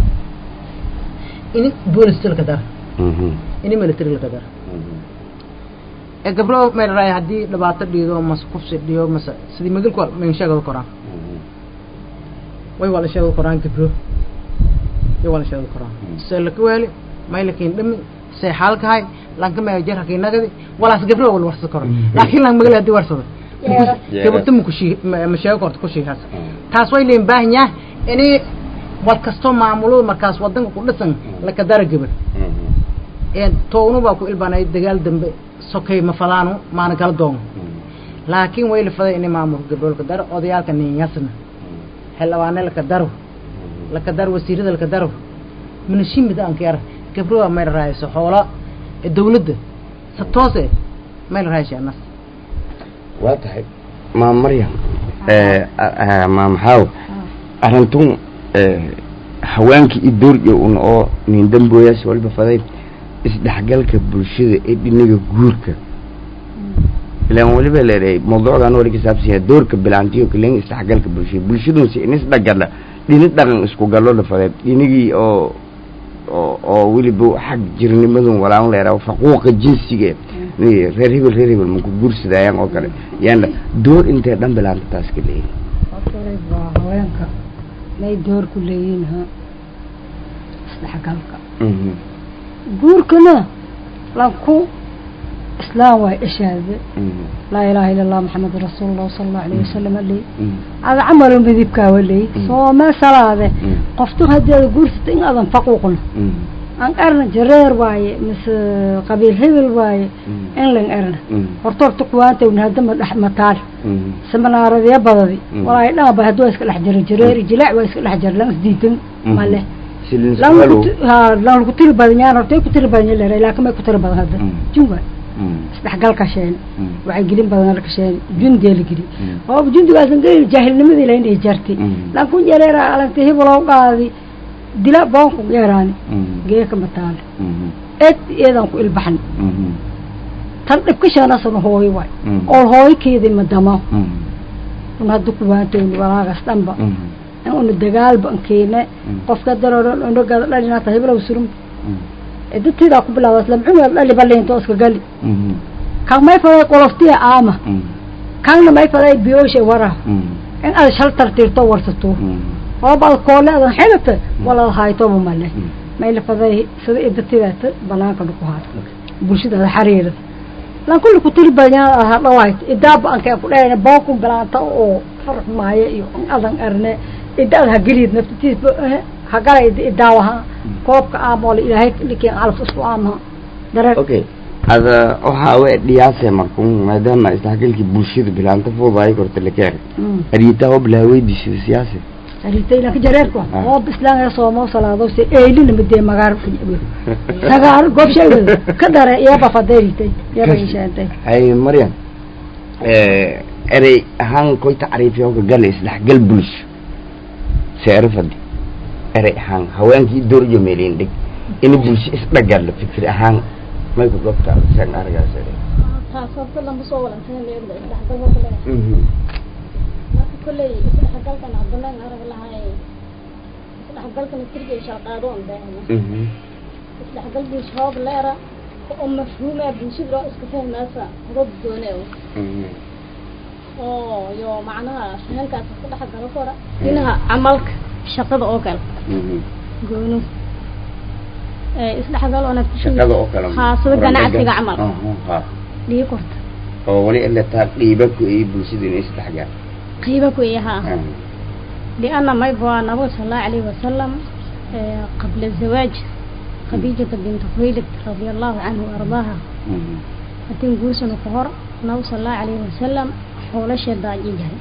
inay booliska la dara Mhm. inay military la dara Mhm. ee gabdho may raay haddii dhibaato dhiido mas kufsi dhiyo mase sidii magalku mayn sheegada koraan Mhm. way waa la sheegada koraan gabdho way waa la sheegada koraan see laka waali may lakiin dhami see xaalkahay lanka may jar hakii nagadi walaas gabdho wal warsa koran laakiin lan magal haddii warsada Yeera. gabadha ma kushii ma sheego korta kushiihaas taas way leen baahan yahay inay wal kastoo maamulada markaas wadanka ku dhisan laka dara gabadh Mhm. een toognu baa ku ilbaanay dagaal dambe sokay ma fadaano maana kala doono laakiin way la faday inay maamulka gabdhoolka daro odayaalka ninyasna xildhibaane laka daro laka daro wasiirada laka daro minashimida anka yar gabdhoa may la raayso xoola ee dawladda sa toose may la raayso anas waa tahay maam maryam eh, ah, maam xaaw arintun eh, haweenkii i dooryo un oo nin dambooyaas waliba faday isdhexgalka bulshada ee dhinaga guurka ilaan waliba leedahay mawduucdan wali kasaabsan yahay doorka bilaantiyo kalen isdhexgalka bulshada bulshadunsi in isdhagala dhini dhaqan isku gallo la faday dhinigii oo oo oo weliba xag jirnimadun walaan leeraa faquuqa jinsiga ni reer hebel reer hebel maku guursadayaan oo kale yaana door intee dhan bilaanta taas ka leeyihin horta waa haweenka may door ku leeyihiin ha isdhexgalka Mhm, guurkana lanku islaam waay ishaade mhm, laa ilaaha ila allah maxamed rasuulullah sala allahu alayhi wasalam aley mhm, ada camal midibkaa waley Mm. soomee salaade Mm. qoftu haddii ada guursata in adan faquuqna mhm, aan erna jareer waaye mise qabiil hebel waaye mhm, in lan erna mhm, horta horta kuwaantawna haddama dhex mataal mhm, seminaaradya badadi Mm. walaahi dhanba haddii waa iska dhex jira jareeri jilaac waa iska dhex jira lan isdiidan Mhm. male silin lan su'aalo. lagu ha lan lagu tiri badan yaan horta ay ku tiri badan leeray laakiin may ku tiri badan hadda Mm. junga Mhm, isdhexgalka sheen mhm, waxay gelin badan la kasheen jundiga la geli Mm. oo jundigaasan gelin jaahilnimadii la inay jartay Mm. lan kun jareera alagtay hibulow qaadi dila boonku yeeraani mhm, geeka mataale mhm, eed iyadan ku ilbaxan mhm, tan dhibka sheenasan hooyo waay Mm. oo hooykeedii madamo mhm, un hadda kuwaantayni walaagas dhanba mhm, in una dagaal ban keene Mm. qofka daroodhan unagaada dhalinaata hibilow surum mhm, dadtiidaa ku bilawdas lamcungaad dhali baliinto iska gali mhm, kan may faday qoloftiya aama mhm, kanna may faday biyoosha wara mhm, in aad shal tartiirto warsato mhm, oobaad koole adan xilata walaad haytoba male Mm. may la faday sida idatidaata banaanka dhuku haata bulshadaada xariirada lan kulli ku tiri badan hadhawaayt idaaba anka ku dheerna boonku bilaanta oo farx maayo iyo in adan arne idaad ha gelid naftatiis hagala idaawaha koobka aamoole ilaahay dhikiin calaf isku aamaha dareen okay ada waxaa we dhiyaase markun maadaama isdhexgalkii bulshada bilaanta fuudaay korta lakeer Mm. ariitaa oo bilaaweydiisida siyaasi aritay lanka jareerka Ah. oo bislaanga soomo salaado se eylina midee magaar sagaar goob sheegada ka dare iyaba fadeeritay iyaba ishaantay hay maryam erey ahaan koy tacriifiyo ka gala isdhexgal bulsho seero fadi erey ahaan haweenkii doorjo meelin dhig in bulsho isdhagal fikir ahaan may ku gobta saan aragaas ere taas horta lama soo walantahay meegda isdhexgal horta leedahay marka kolley isdhexgalkan haddanan arag lahay isdhexgalkan tirga shalqaado on baahna isdhexgal bulsho hoob leera oo mafhuuma bulshada loo iska fahmaysa hobab goone oo yo macnaha fahankaas iska dhexgalo kora dhinaca camalka shaqada oo kale goono isdhexgal oona shaqada oo kale haa sida ganacsiga camal ha dhigi korta oo wali ila taa dhiiba ku ay bulshada inay isdhexgal qiiba ku yahaa لأن ما يبغى النبي صلى الله عليه وسلم قبل الزواج خديجة بنت خويلد رضي الله عنه وأرضاها أتين قوسن قهر النبي صلى الله عليه وسلم حول شداج يجهل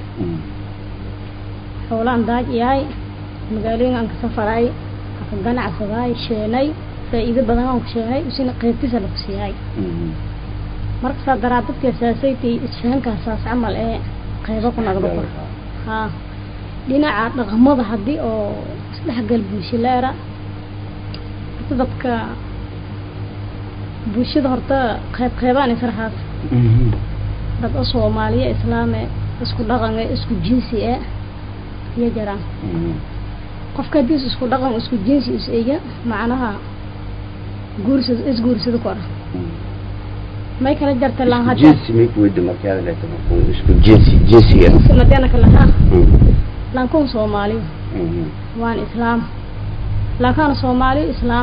حولان داج ياي مقالين أنك سفراي أكن قنع سباي شيني فإذا بدنا أنك شيني وسين قيبتي سلك سياي marka saa daraadadka asaasaytay isfahanka asaas camal ee qaybo ku nagdo kor haa dhinaca dhaqamada haddii oo isdhexgal bulshaleera horta dadka bulshada horta qayb qaybaan israxaas dad oo soomaaliya islaame isku dhaqan isku jinsi e iyo jaraan qofka haddii isku dhaqan isku jinsi is eya macnaha guursad isguursada kora may kala jarta laan hadda jinsi may ku wada markaad leeto markuu isku jinsi jinsiga madana kala ha laankuun soomaaliyo waan islaam laankaan soomaaliyo islaam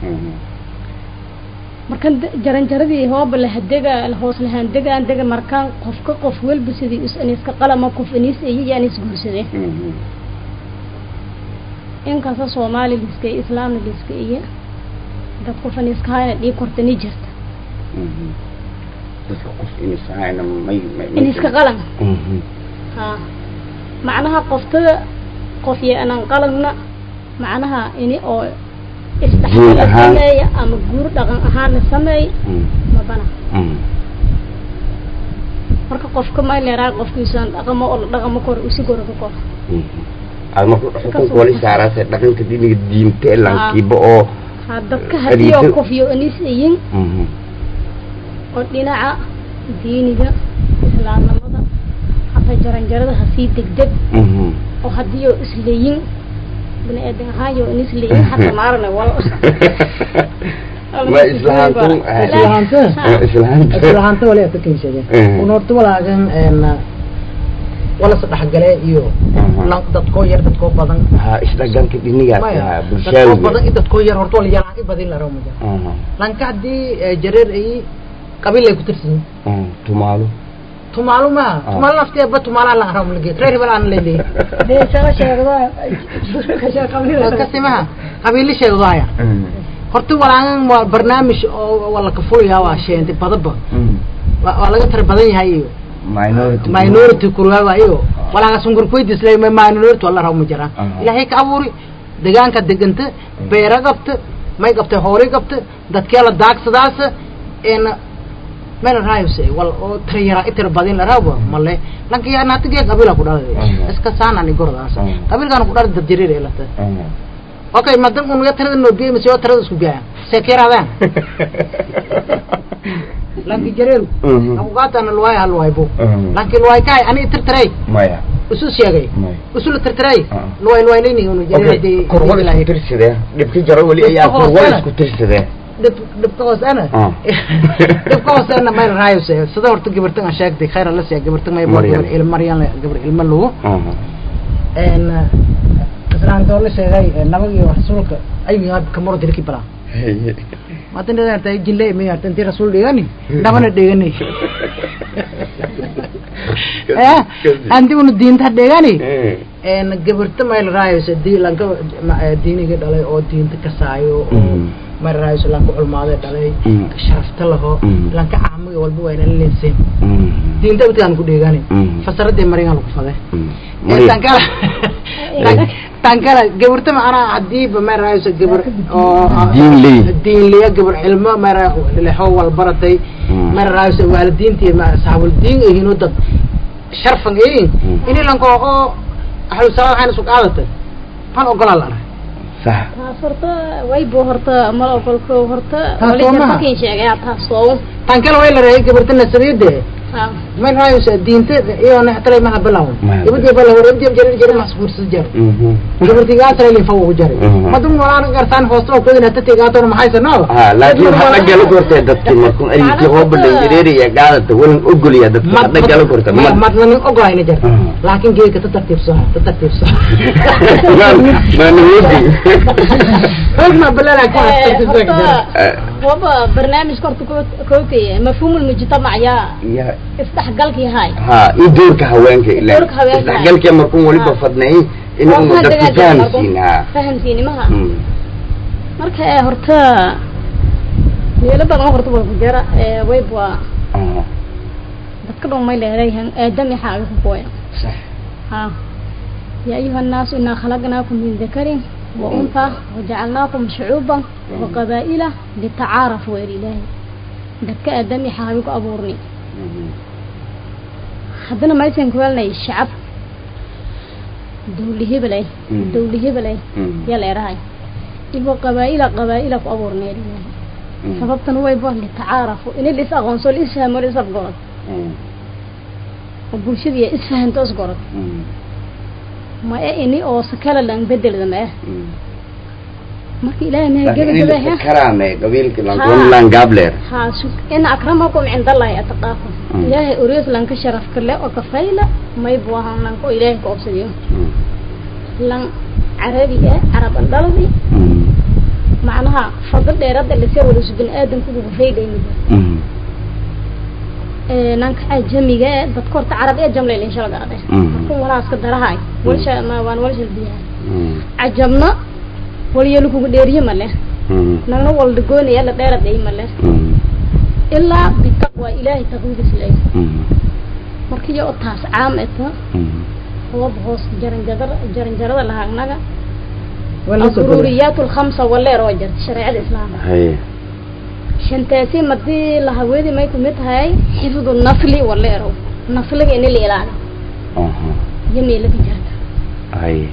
markan jaranjaradii hooba lahadega hoos lahaandegaan dega markaan qofka qof walba sidii is aniska qalama qof aniis iyo yaan isguursadeen inkasta soomaali liska iyo islaamna liska iyo dad qof aniska hayna dhii korta ni jirta dadka qof inisahayna may iniska qalan ha macnaha qoftada qof iyo anan qalanna macnaha ini oo isdhexgal la sameeya ama guur dhaqan ahaan la sameey ma bana marka qofka ma leeraa qofkiisaan dhaqamo oo la dhaqamo kor usi gorada kor aad marka xukunka wali saaraase dhaqanka diniga diinta ee lankiiba oo ha dadka haddii oo qof iyo anis iyin oo dhinaca diiniga islaamnimada hataa jaranjarada hasii degdeg oo haddii oo isleeyin bini aadan ahaan yo in isleeyin hata maarana wal ma islahantu islahanta islahanta islahanta wali ata kaysade un horta walaagan wala sadhexgale iyo dadkoo yar dadkoo badan ha isdhaganka dhinigaas maya ha dadkoo bulshaawiga badan in dadkoo yar horta wala yalaan i badin la rabo maja lanka haddii jareer ay qabiil ay ku tirsan tumaalo tumaalo ma tumaalo nafteeba tumaala la rabo lage reer hebel aan leeyahay deesala sheegda kasimaha qabiili sheegdaya horta walaagan waa barnaamij oo wala ka fulaya waa sheentay badaba waa waa laga tara badan yahay iyo minority minority kurwaaga iyo walaaga sungur kuydis lay minority wala rabo ma jiraan Ah. ilaahay ka abuuri deegaanka deganta beera qabta may qabta hoori qabta dadkee la daagsadaas een meel raayus wal oo tayara itir badin la rabo male lanka yaa naatiga qabiila ku dhalay Ah. iska saana ni gordaas Ah. qabiilkan ku dhalay dad jireer ee lata okay madan un tirada noo geeyay mise tirada isku gaaya sekeeraadaan lanki jareeru aku qaatana luwaay hal luwaay bu lanki luwaay kaay ani tirtiray maya isu sheegay maya isu la tirtiray Ah. luwaay luwaay leyni unu jareer okay hadii kurwal isku tirsadee dhibki jaro weli ayaa Dhibka kurwal hoosena. isku tirsadee dhib dhibka hoosena Ah. dhibka hoosena mayl raayus sida horta gabartan aan sheegtay khayr alla siya gabartan may boo Maryam. gabar ilma maryan gabar ilma lugu een islaan doon sheegay nabag iyo rasuulka ayuu yahay kamaro dirki bala maatan dada tay jille mi artan ti rasuul dhigani nabana dhigani eh andi unu diinta dhigani een gabarta mayl raayus dii lanka diiniga dhalay oo diinta ka saayo oo Mhm. mayl raayus lanka culmaade dhalay Mhm. sharafta laho Mhm. lanka caamiga walba waa inaan leenseen diinta watigaan ku dhigani Mhm. fasaradii marigan lagu faday Maryam. tankala tankala gabarta macnaa hadiiba ma raayso gabar oo Diin ley. diin leya gabar cilmo mara lexo wal baratay Mm. ma raayso waalidiintii ma saxaabul diin yihiin oo dad sharfan yihiin Mm. ini lanko oo ahlu salaad waxayna isku qaadatay pan ogolaa la arag sax taas horta waybo horta mal ogolko horta Taas wali soo maha. markin sheegay taas soo tan kale way la raayay gabarta nasabiyade ha may raayaysa diinta iyo naxtray maha bilaw Maha. ibadi bala hore jab jar jar masbuur jar Mhm. gabarti gaa tray li fawo jaray Mhm. madum wala gartaan hoosto oo kodina tati gaa toona maxay sanoo ha laakiin hadda gala kortay dadkii markuu arinkii oo badhan jireeri iyo gaadata walan ogoliya dadka hadda gala korta ma mad madna ogayna jar Mhm. laakiin geeka ta tartiibso ta tartiibso maanawodi ogna balana ka tartiibso horta waba barnaamij horta kookaya mafhuumul mujtamac yaa ya isdhexgalkii hay ha iyo doorka haweenka ilaa Doorka haweenka. isdhexgalkii markuu waliba Ha. fadnay inuu dadka fahamsiin ha fahamsiinimaha Mm. marka ee horta meelo badan horta waa ku jira ee wayb waa Ah, dadka dhan may leedahay aadami xaaga ku kooya sax ها يا أيها الناس إنا خلقناكم من ذكر وأنثى وجعلناكم شعوبا وقبائل لتعارفوا إلى الله دك أدمي حابك أبورني Mhm. حدنا ما يسين كوالنا الشعب دولي هبلي مم. دولي هبلي Mhm. يلا راي إبو قبائل قبائل أبورني إلى الله Mhm. سببتنا هو يبغى لتعارفوا إن اللي سأغنصوا اللي يسهموا اللي سبقوا Mhm. وبوشدي إسفهن تسقط Mhm. ما إني أو سكلا لان بدل ذا ما Mhm. marka ilaahay ma laakiin in gabagabay la karaame qabiilka Ha. lankulan gabler ha shuk in akramakum cinda allahi ataqaakum Mm. ilaahay uriis lan ka sharaf kale oo ka fayla may buahan lan ko ilaahay ka obsadiyo lan carabi ah carab andhaladi macnaha fadl dheerada lase wada subin aadanku ugu faydayni ee nanka ajamiga ee dadka horta carab ee jamlay insha Allah gaade Mm. markuu walaaska darahay walsha ma waan walsha biyaa ajabna waliyelu kugu dheeriye male nagna walda goonaya la dheeraday male ilaa bitaqwa ilaahay taqwiidis lay markii oo taas caam eta هو بهوس جرنجر جرنجرة لها نجا الضروريات الخمسة ولا روجر شريعة الإسلام haye شنتاسي مدي لها ويدي ما يكون هاي حفظ النسل ولا رو نسل إن اللي إعلان aha يمي لك جرت haye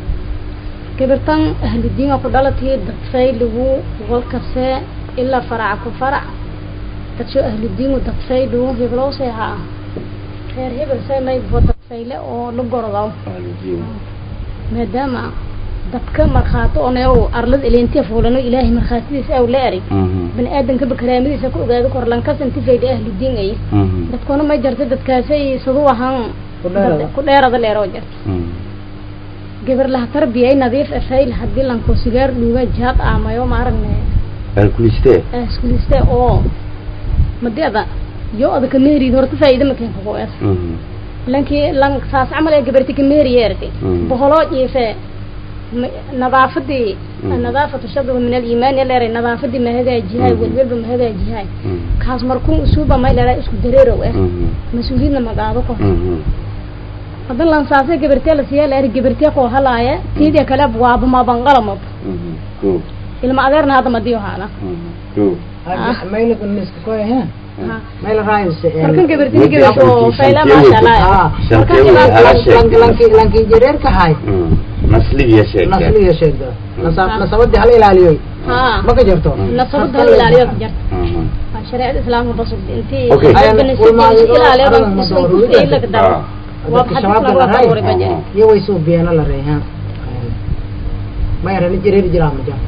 كبرتان أهل الدين وقدالتي دفاي لهو والكساء إلا فرع كفرع تشو أهل الدين ودفاي لهو هبلو سيها خير هبل سي ما يبغى دفاي له أو لقرضاو maadaama dadka markhaato onew arlad ilintiya fuulano ilaahay markhaatidiisa aw la erig bani aadamka bakaraamadiisa ku ogaado kor lankas intifayda ahli diin ay dadkuna ma jarta dadkaasay sadu ahaan dad- ku dheerada leeroo jarta gabar laha tarbiyay nadiif afayl haddii lanko sigaar dhuuga jaad aamayo maaragne alkuliste iskuliste oo madeeda yo adaka meeriid horta faa'iida makeen kuqoer lankii lan saas camal ee gabarti ka meeri yeertay Mm. boholoo jiife nadaafadii Mm. nadaafatu shadwa min aliimaan yaleeray nadaafadii ma hagaajihay Mm. welwelba ma hagaajihay kaas markuu usuuba may leeray isku dareerow eh mas-uuliyadna ma qaado kor hadan lan saasay gabartee la siiya leeray gabartee koo halaaya tiidii kale waaba maabanqalamab ko ilma adeerna hadda madiyo haana ko maylaga niska koy ha Ha. mayla raayse markan gabartini Markii gabarto afartii fayla shantii maasha allah Ah, shantii markan way hala ilaa- sheegtay lanki lanki jareerka hay nasligiya sheegtay nasliga sheegda nasabadii hala ilaaliyoy ha ma ka jarto nasabada hal ilaaliyo ka jarta شريعة الإسلام بسط أنتي أوكي. dadka shabaabka la ray iyo way soo beena la ray ha ma yarani jareer jiraa ma jaa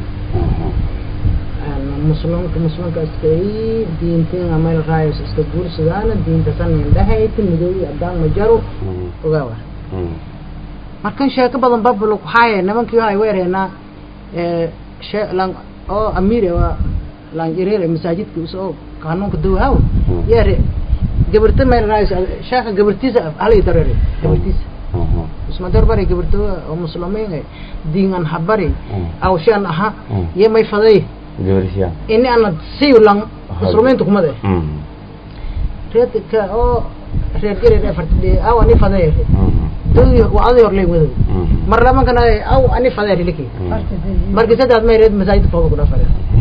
muslimka muslimka iska ii diinteen ama la raayo iska guursadaana diinta san indhahayti midoobi adaan ma jaro ogaawa markan sheeko badan bablo waxaaye nimankii ay weereenaa shee lan oo amiir waa lan jareer masaajidka usoo kanuunka dawaaw yeere gabarta meel raayis sheeka gabartiisa halay dareere gabartiisa isma darbare gabarta oo muslimiin ay diingan habari aw shan aha iyo may faday gabarsiya ini ana siyo lan muslimiintu kuma de reed ka oo reer jareer afartide aw ani faday dawii waa aday hor lay wado mar lama kana aw ani faday liki markii saddex may reed masaajid foodo ku dhafare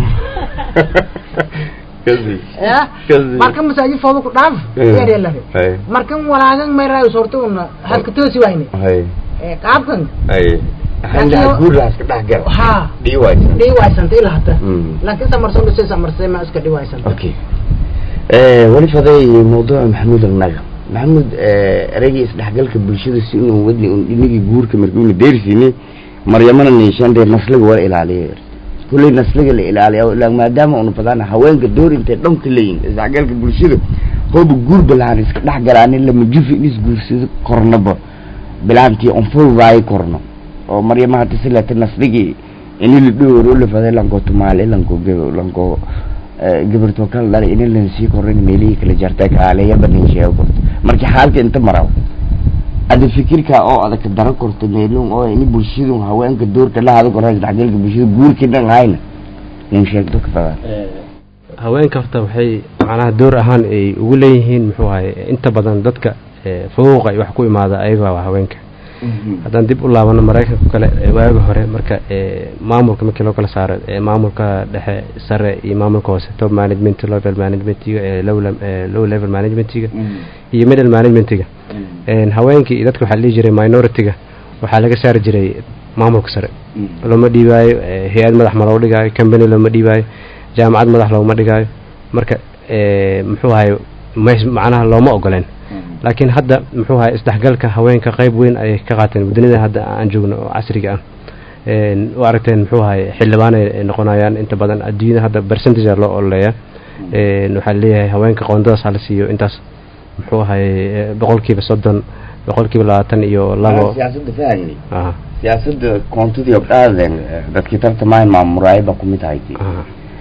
kazi ya kazi marka masaajid foodo ku dhaaf Eh. yeer la hay markan walaagan may raayo sorto una halka toosi wayne hay ee qaabkan hay handa guuraas ka dhex gal ha dhii waysan dhiwaysanta ilaa hata Mm. laakiin samarsan dhusay samarsay ma iska dhiwaysanta okay weli faday mawduuca maxamuud alnaga maxamuud ereygii isdhexgalka bulshada si inuu wadni un dhinigii guurka markuuna deersiini maryamana niishandee nasliga wala ilaaliyo kulley nasliga la ilaaliya ilaa maadaama unu badana haweenka door intay dhanka leeyihin isdhexgalka bulshada hooba guur balaan iska dhex galaanin lama jufi in isguursado kornaba bilaantii on fududaayo korno oo maryama hata silata nasligii ini la dhowro la faday lanko tumaale lanko gebo lanko gabartoo kala dhalay ini lan sii korin meelihii kala jartay kaaleeya banin sheego korto marka xaalka inta maraw ada fikirka oo adag daro korto meelun oo ini bulshadu haweenka doorka la hado koro isdhexgalka bulshada guurkii dhan hayna nin sheegto ka fadaan haweenka horta waxay macnaha door ahaan ay ugu leeyihiin muxuu ahay inta badan dadka ee, fuquuqa iyo wax ku imaada ayaga waa haweenka haddaan dib u laabano maraykanka kale ee waagi hore marka ee, maamulka markii loo kala saaro ee, maamulka dhexe sare iyo maamulka hoose top management level managementiga ee low lem- ee, low level managementiga iyo middle managementiga Een, haweenkii iyo dadka waxaa la dhihi jiray minority-ga waxaa laga saari jiray maamulka sare looma dhiibaayo ee, hay-ad madax ma loo dhigaayo company looma dhiibaayo jaamacad madax looma dhigaayo marka ee, muxuu ahay mees- macnaha looma ogoleen laakiin hadda muxuu ahay isdhexgalka haweenka qayb weyn ayay ka qaateen dunida hadda aan joogno oo casriga ah Een, u aragteen muxuu ahay xildhibaan ay noqonayaan inta badan adduunyada hadda percentage aa loo ololeeyaa Een, waxaa leeyahay haweenka qoondadaas hala siiyo intaas muxuu ahay ee, boqolkiiba soddon boqolkiiba labaatan iyo labo siyaasada fahani aha siyaasada koontadii ogdhaaden dadkii tartamaayo maamuraayo baa kumid ahayti aha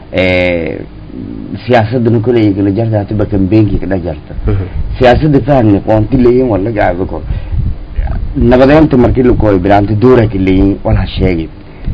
siyaasadana koley kala jarta hatiba kambeenkii kadhex jarta Mhm. siyaasada fahmi qoonti leeyihin waa laga aago kor nabadeynta markii lakooyo bilaanta doora ka leeyihin wala sheegi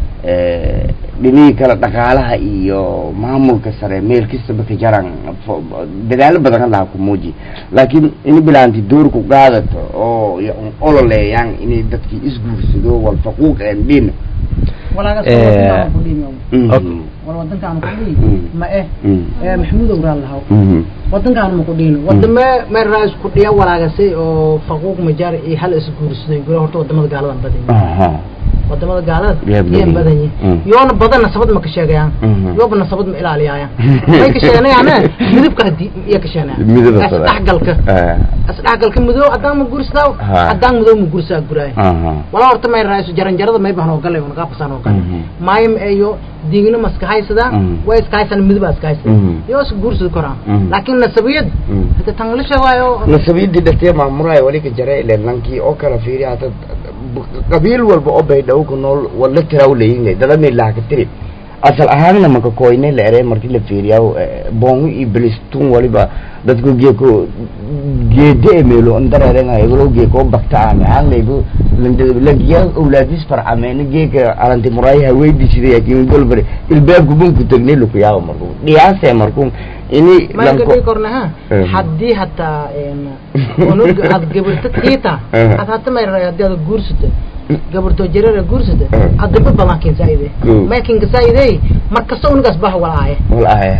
dhinihii kale dhaqaalaha iyo maamulka sare meel kastaba ka jaran fo- dadaalo badan laha ku muuji laakiin ini bilaanti door ku qaadato oo y- ololeeyaan inay dadkii isguursado wal faquuq een dhin walaaga Eh, wadankaanu ku dhiimi Okay. wal wadankaanu ku dhiimi Mm. ma eh Mm. ee maxamuud owraal lahaw Mhm. wadankaanu ma ku dhiimi wadame meel raas ku dhiya walaagasay oo faquuq majaar iyo hal isguursaday gura horta wadamada gaaladan badan yihiin Aha. wadamada gaalada Yaa badan yaan badan yihiin. yihiin Mm. yoona badan nasabad ma ka sheegayaan Mhm. yooba nasabad ma ilaaliyayaan may ka sheeganayaan midabka hadii iya ka sheeganayaan midaba sada. isdhexgalka Eh, isdhexgalka madow haddaan ma guursadaa Ha. haddaan madow ma guursaa guraay aha. walaa horta may raaiso jaranjarada may bahan oo galay nagaa pasaan oo galay Mhm. maayam eyo diigna ma iska haysadaan Mhm. way iska haysadaan midabaa iska haysadaan Mhm. yoo iska guursadi koraan Mhm. laakiin nasabiyad Mhm. hada tan la sheegaayo nasabiyadii dhartee maamulaya wali ka jara ilen lankii oo kala fiiriya hata qabiil walba oo baydhaw ku nool wala tiraw leeyin dada meelaha ka tiri asal ahaanna maka koyne la ere markii la fiiriyaa boongo iyo bilistun waliba dadku geeko geede e meelo andareerenga egolo geeko bakta ame aanlaybu langiya awlaadis farcameena geeka alanti muraayi haweydiisida yakin golbare ilbaabku bunku tagne luku yaaba marku dhiyaase marku ini may ka dhigi korna ha Mhm. haddii hataa unug aad gabarta tiita Mhm. ad hata may raay haddii aad guursata gabartoo jareera guursata Mhm. ad daba badan kinsaayide Mhm. may kinkasaayide mar kasta unugaas baha walaaye wal aya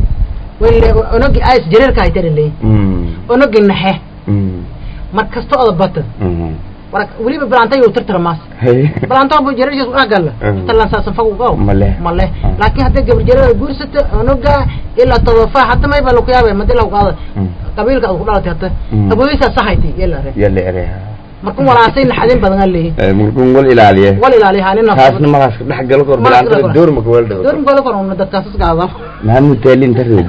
wale unugi ays jareerka haytana leey Mm. unugi naxe Mm. mar kasta oda bata Mhm. war weliba balantay uu tirtira maas Hey. balantoo bu jareershaas u agalla Mhm. talan saasan fagu qaw Male. male Ah. laakiin haddii gabar jareera guursata unuga ilaa todofa hata may ba laku yaabay madi lagu qaada Mm. qabiilka aad ku dhalatay hata Mm. aboysaa sahayti yela re Yalla ereha. marka walaasay naxadin badan aan leeyihin Eh, mulkun wal ilaaliye. wal ilaaliya halina Taasna magaas ka dhex gal kor Magaas ka bilaanta dhex- door ma ka wal dhaw. door mgola koron dadkaas isgaada Maxamud Taalin tarid.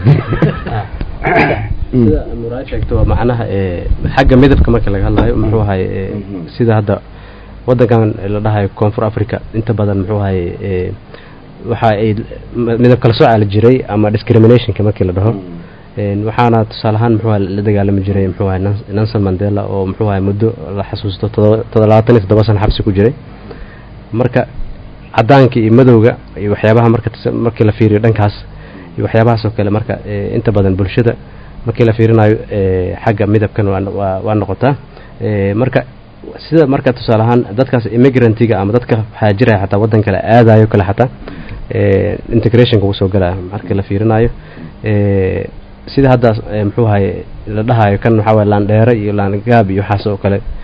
sida nuraa sheegto waa macnaha ee xagga midabka marka laga hadlayo muxuu ahay ee, Mhm. sida hadda wadankan la dhahayo koonfur africa inta badan muxuu ahay ee, waxa ay m- midab kala sooca la jiray ama discriminationka markii la dhaho Een, waxaana tusaale ahaan muxuu ahay la dagaalami jiray muxuu ahay Nels- Nelson Mandela oo muxuu ahay muddo la xasuusto todoba- toddobaatan iyo toddoba sano xabsi ku jiray marka cadaanka iyo madowga iyo waxyaabaha marka tis- markii la fiiriyo dhankaas iyo waxyaabahaas oo kale marka ee, inta badan bulshada markii la fiirinayo ee, xagga midabkan waa waa- waa noqotaa Ee, marka sida marka tusaale ahaan dadkaas immigrantiga ama dadka waxaa jiraya xataa waddan kale aadayo kale xataa ee, integrationka uu soo galaya marka la fiirinayo ee, sida hadda ee, muxuu ahay la dhahayo kan waxaa waye laandheere iyo laangaab iyo waxaas oo kale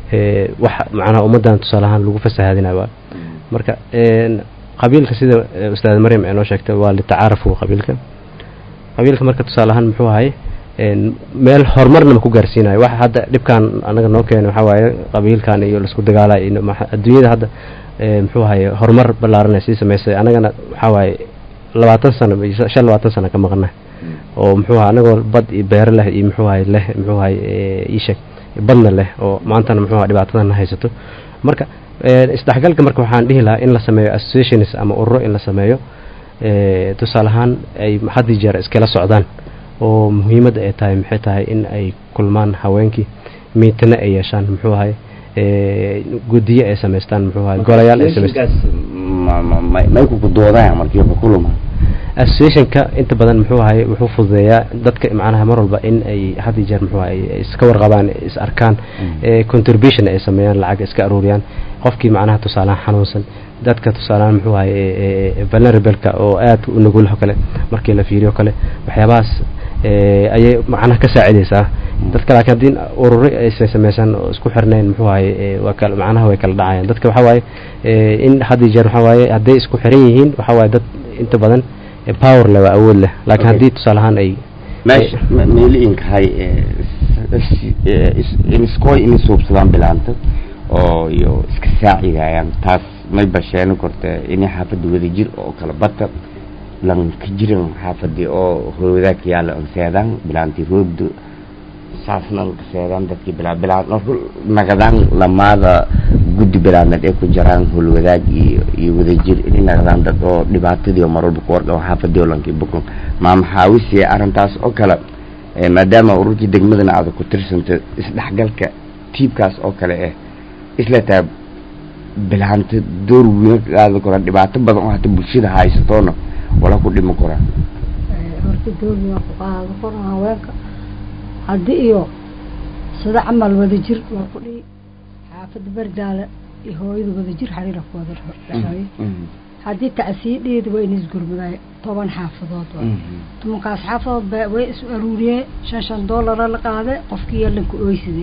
ee, wax macnaha ummaddan tusaale ahaan lagu fasahaadinayo waa marka een, qabiilka sida ee, ustaad maryam ay noo sheegtay waa litacaarafu qabiilka qabiilka marka tusaale ahaan muxuu ahay een, meel horumarna ma ku gaarsiinayo waxa hadda dhibkan anaga noo keenay waxaa waaye qabiilkan iyo laisku dagaalay iyo maxa- adduunyada hadda ee, muxuu ahay horumar ballaaran ay sii samaysay anagana waxaa waaye labaatan sano iyo shan labaatan sano ka maqana oo muxuu ahay anagoo bad iyo beero leh iyo muxuu ahay leh muxuu ahay ee, ii sheeg badna leh oo maantana muxuu ahay dhibaatadan haysato marka ee, isdhexgalka marka waxaan dhihi lahaa in la sameeyo associations ama ururo in la sameeyo ee, tusaale ahaan ay had iyo jeer iskala socdaan oo muhiimadda ay tahay maxay tahay in ay kulmaan haweenkii miitana ay yeeshaan muxuu ahay ee, guddiyo ay samaystaan muxuu ahay golayaal ay samaystaan ma- ma- ma- may kuku doodaan markii ku kuluma associationka inta badan muxuu ahay wuxuu fududeeyaa dadka macnaha mar walba in ay had iyo jeer muxuu ahay ay iska warqabaan is arkaan ee contribution ay sameeyaan lacag iska aruuriyaan qofkii macnaha tusaalahan xanuunsan dadka tusaalahan muxuu ahay ee- ee vulnerable-ka oo aad u nugulho kale markii la fiiriyo kale waxyaabahaas ee, ayay macnaha ka saacidaysaa dadka laakiin haddii ururo aysan samaysan oo isku xirnayn muxuu ahay ee, waa kala macnaha way kala dhacayaan dadka waxaa waaye ee, in had iyo jeer waxaa waaye hadday isku xiran yihiin waxaa waaye dad inta badan ee, power leh waa awood leh laakiin Okay. haddii tusaale ahaan ay meesha me- meeli inkahay iniskoy ini suubsadaan bilaanta oo iyo iska saacidayaan taas may basheeni korte ini xaafadda wada jir oo kala bata lan ka jiran xaafadii oo hoodaaka yaala an seedaan bilaantii roogdo saasna ka seedaan dadkii bilaa bilaan marku nagadaan lamaada guddi bilaadnad ee ku jiraan howlwadaag iyo iyo wadajir inay nagadaan dad oo dhibaatadii oo marwalba ku warqabo xaafadii oo lankii bukun maa maxaawisiye arrintaas oo kale ee maadaama ururkii degmadana aada ku tirsanta isdhexgalka tiibkaas oo kale eh isla taa bilaanta door weyn ka qaadi koraan dhibaato badan oo hata bulshada haysatoona wala ku dhimi koraan horta doorbi waa ku qaado koran haweenka haddii iyo sida camal wada jir waa ku dhihi xaafadda bardaale iyo hooyada wada jir xariira ku wada dhexeeyo haddii tacsiidheeda waa in isgurmadaay toban xaafadood waa tobankaas xaafadood ba way is aruuriyeen shan shan doolara la qaade qofkii yalanka ooyside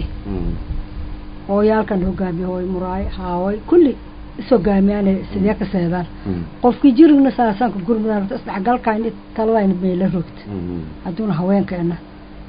hooyaalkan hogaamiye hooy muraay haaway kulli is hogaamiyaane sidee ka seedaan qofkii jirigna saasaanka gurmadaan horta isdhexgalkaan taladayna meela rogta hadduuna haweenkeena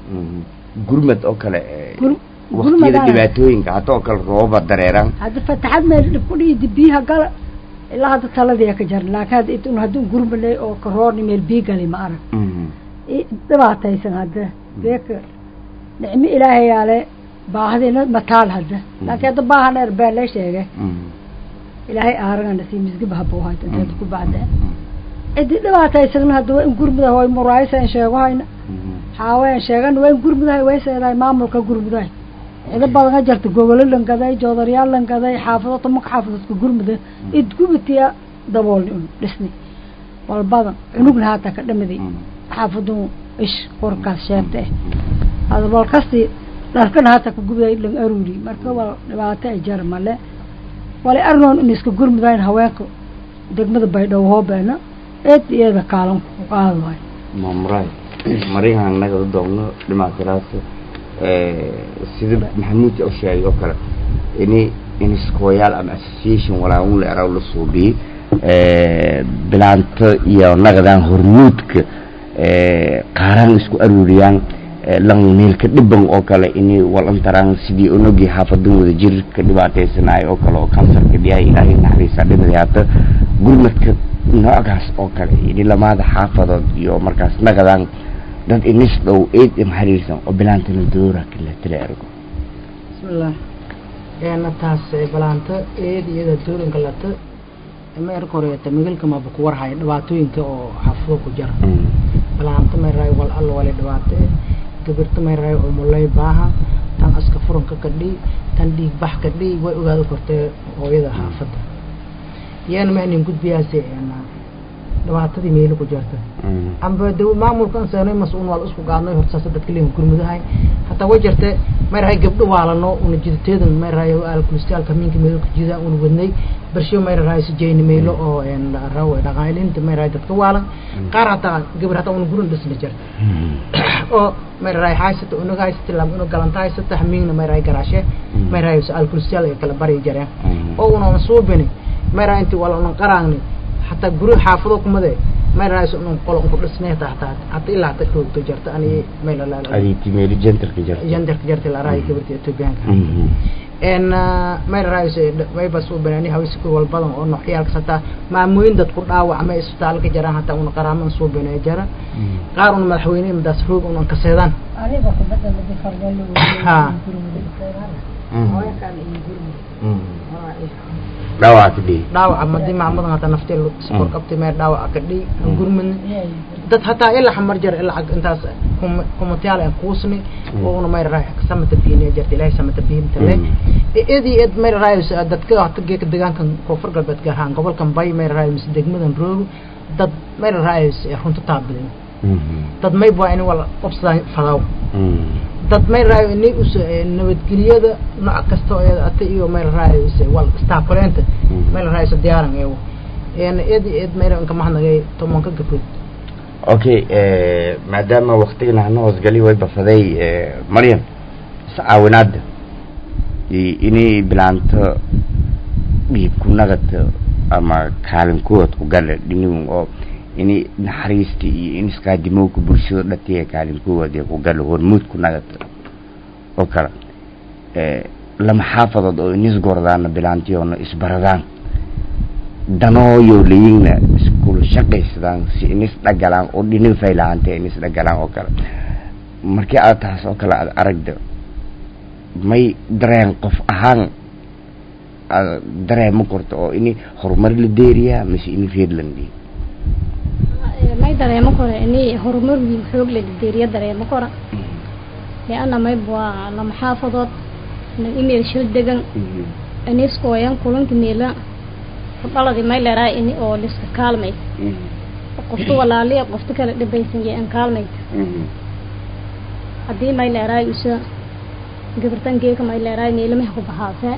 gurmad oo kale eh, Gur- waqtiyada gurmadaan. dhibaatooyinka hata oo kale rooba dareeraan hadda fataxad meel dhib ku dhiidi biyaha gala ilaa hadda taladii ka jaran laakiin hadda intun hadduu gurmaley oo karoorni meel biyo gali ma arag i- dhibaataysan hadda deeka nicmo ilaahayaale baahdiina mataal hadda laakiin hadda baaha dheer been lee sheegay ilaahay aaragana sii misgib habuu hayta inteed ku bacdeen cidii dhibaataysagna hadda waa in gurmuda hooy muraaysa in sheego hayna xaaween sheegana waa in gurmudahay way seedahay maamulka gurmudahay cido badanga jarta gogolo langaday joodaryaal langaday xaafado tobanka xaafadoodka gurmuda id gubitiya daboolni un dhisni walbadan cunugna haata ka dhamiday xaafadun ish korkaas sheegta eh hada bal kasti dharkana haata ka gubiday lan aruuri marka waa dhibaato ay jar male walay arnoon in iska gurmudayn haweenka degmada baydhabo hoobeena eed iyada kaalan ku qaadi waayo mamray marihan naga doogno dhimaatiraas sida maxamuud u sheegay oo kale ini iniskooyaal ama association walaaun la eraw la suubiyey bilaanta iyo naqdaan hormuudka qaaraan isku aruuriyaan lan meelka dhiban oo kale ini walantaraan sidii onogii xaafadan wada jir ka dhibaataysanayo oo kale oo kansarka dhiyahay ilaahay naxariisa dhimada haata gurmadka noocaas oo kale ini lamaada xaafadood iyo markaas naqdaan dad inis dhow eed im xariirsan oo bilaantana doora kala tala ergo bismillah eena taas ee balaanta eed iyada doorinka lata ma erka horeeta migalka maba ku warhaya dhibaatooyinka oo xaafado ku jira balaanta may raay wal alla wale dhibaato eh gabirta may raay umulay baaha tan aska furanka ka dhii tan dhiig bax ka dhii way ogaada kortee hooyada xaafadda iyana ma inin gudbiyaase eena dhibaatadii meelo ku jirta amba de maamulkan seenay mas-uul waa isku gaadnay hortaasa dadka leeyihin gurmudahay hataa way jirte mayrahay gabdho waalano una jiditeedan mayrahay alkulistaalka minka meelo ku jida una wadnay barsho mayrahay sijayni meelo oo raw dhaqaalinta mayrahay dadka waalan qaar hataa gabar hataa una gurin dhisna jirta oo mayrahay haysata unaga haysata lam una galanta haysata hamiingna mayrahay garaashe mayrahay alkulistaal ay kala bari jareen oo una suubini mayrahay inti wala una qaraangni hataa guri xaafado kumade mayrahay una qolo ku dhisnay hataa hataa hataa ilaa hataa dhowto jarta ani mayla la aditi meeli jentarka jarta jandarka jarta la raay gabarta etoobiyaanka en mayrahay may bas u banaani hawsi ku wal badan oo noocyaalka hataa maamooyin dad ku dhaawacma isbitaalka jaraan hataa una qaraaman soo banay jara qaar una madaxweyne madaas roog una kaseedaan adiga kubadda lagu fargalo Ha. dhaawaca ku dhihi dhaawaca madi maamadan hataa naftee sokor qabtay meer dhaawaca ka dhii aan gurmadna dad hataa ilaa xamar jar ilaa intaas kumatayaal aan kuusni oo una mayrahay samata biine jarta ilaahay samata biinta le edi ed mayrahay dadka hata geeka deegaankan koonfur galbeed gaar ahaan gobolkan bay mayrahay mise degmadan roogo dad mayrahay runta taabidan dad mayb waa in wala qabsadaan fadaw dad may raayo ini us nabadgelyada nooc kasta oo iyada ata iyo may raayo wal staakuleenta may raayo diyaaran eewo een ed ed may raayo kamahadnagay tobanka gabdhood okay maadaama waktigana hana hoosgali way bafaday maryam iscaawinaada inay bilaanto dhiib ku nagata ama kaalin kuwad ku gala dhinigun oo ini naxariista iyo in isqaadimowka bulshada dhatiya kaalin kuwad ee ku gala hormuud ku nagata oo kale lama xaafadood oo inis gordaana bilaantiyoona isbaradaan danooyo layigna iskula shaqaysadaan si inis dhagalaan oo dhinin faylahaantee inis dhagalaan oo kale markii aad taas oo kale aad aragda may dareen qof ahaan aad dareema korto oo ini horumar la deeriyaa mise ini reedlandi may dareemo kore ini horumar wiin xoog la deeriya dareemo kora lianna mayb waa lama xaafadood na imeel shil degan iniskooyan kulanka meela kudhaladi may leeraa ini oo liska kaalmay qofta walaaliya qofta kale dhibaysan yee an kaalmayta haddii may leeraay isa gabartan geeka may leeraay meelamaha ku bahaasee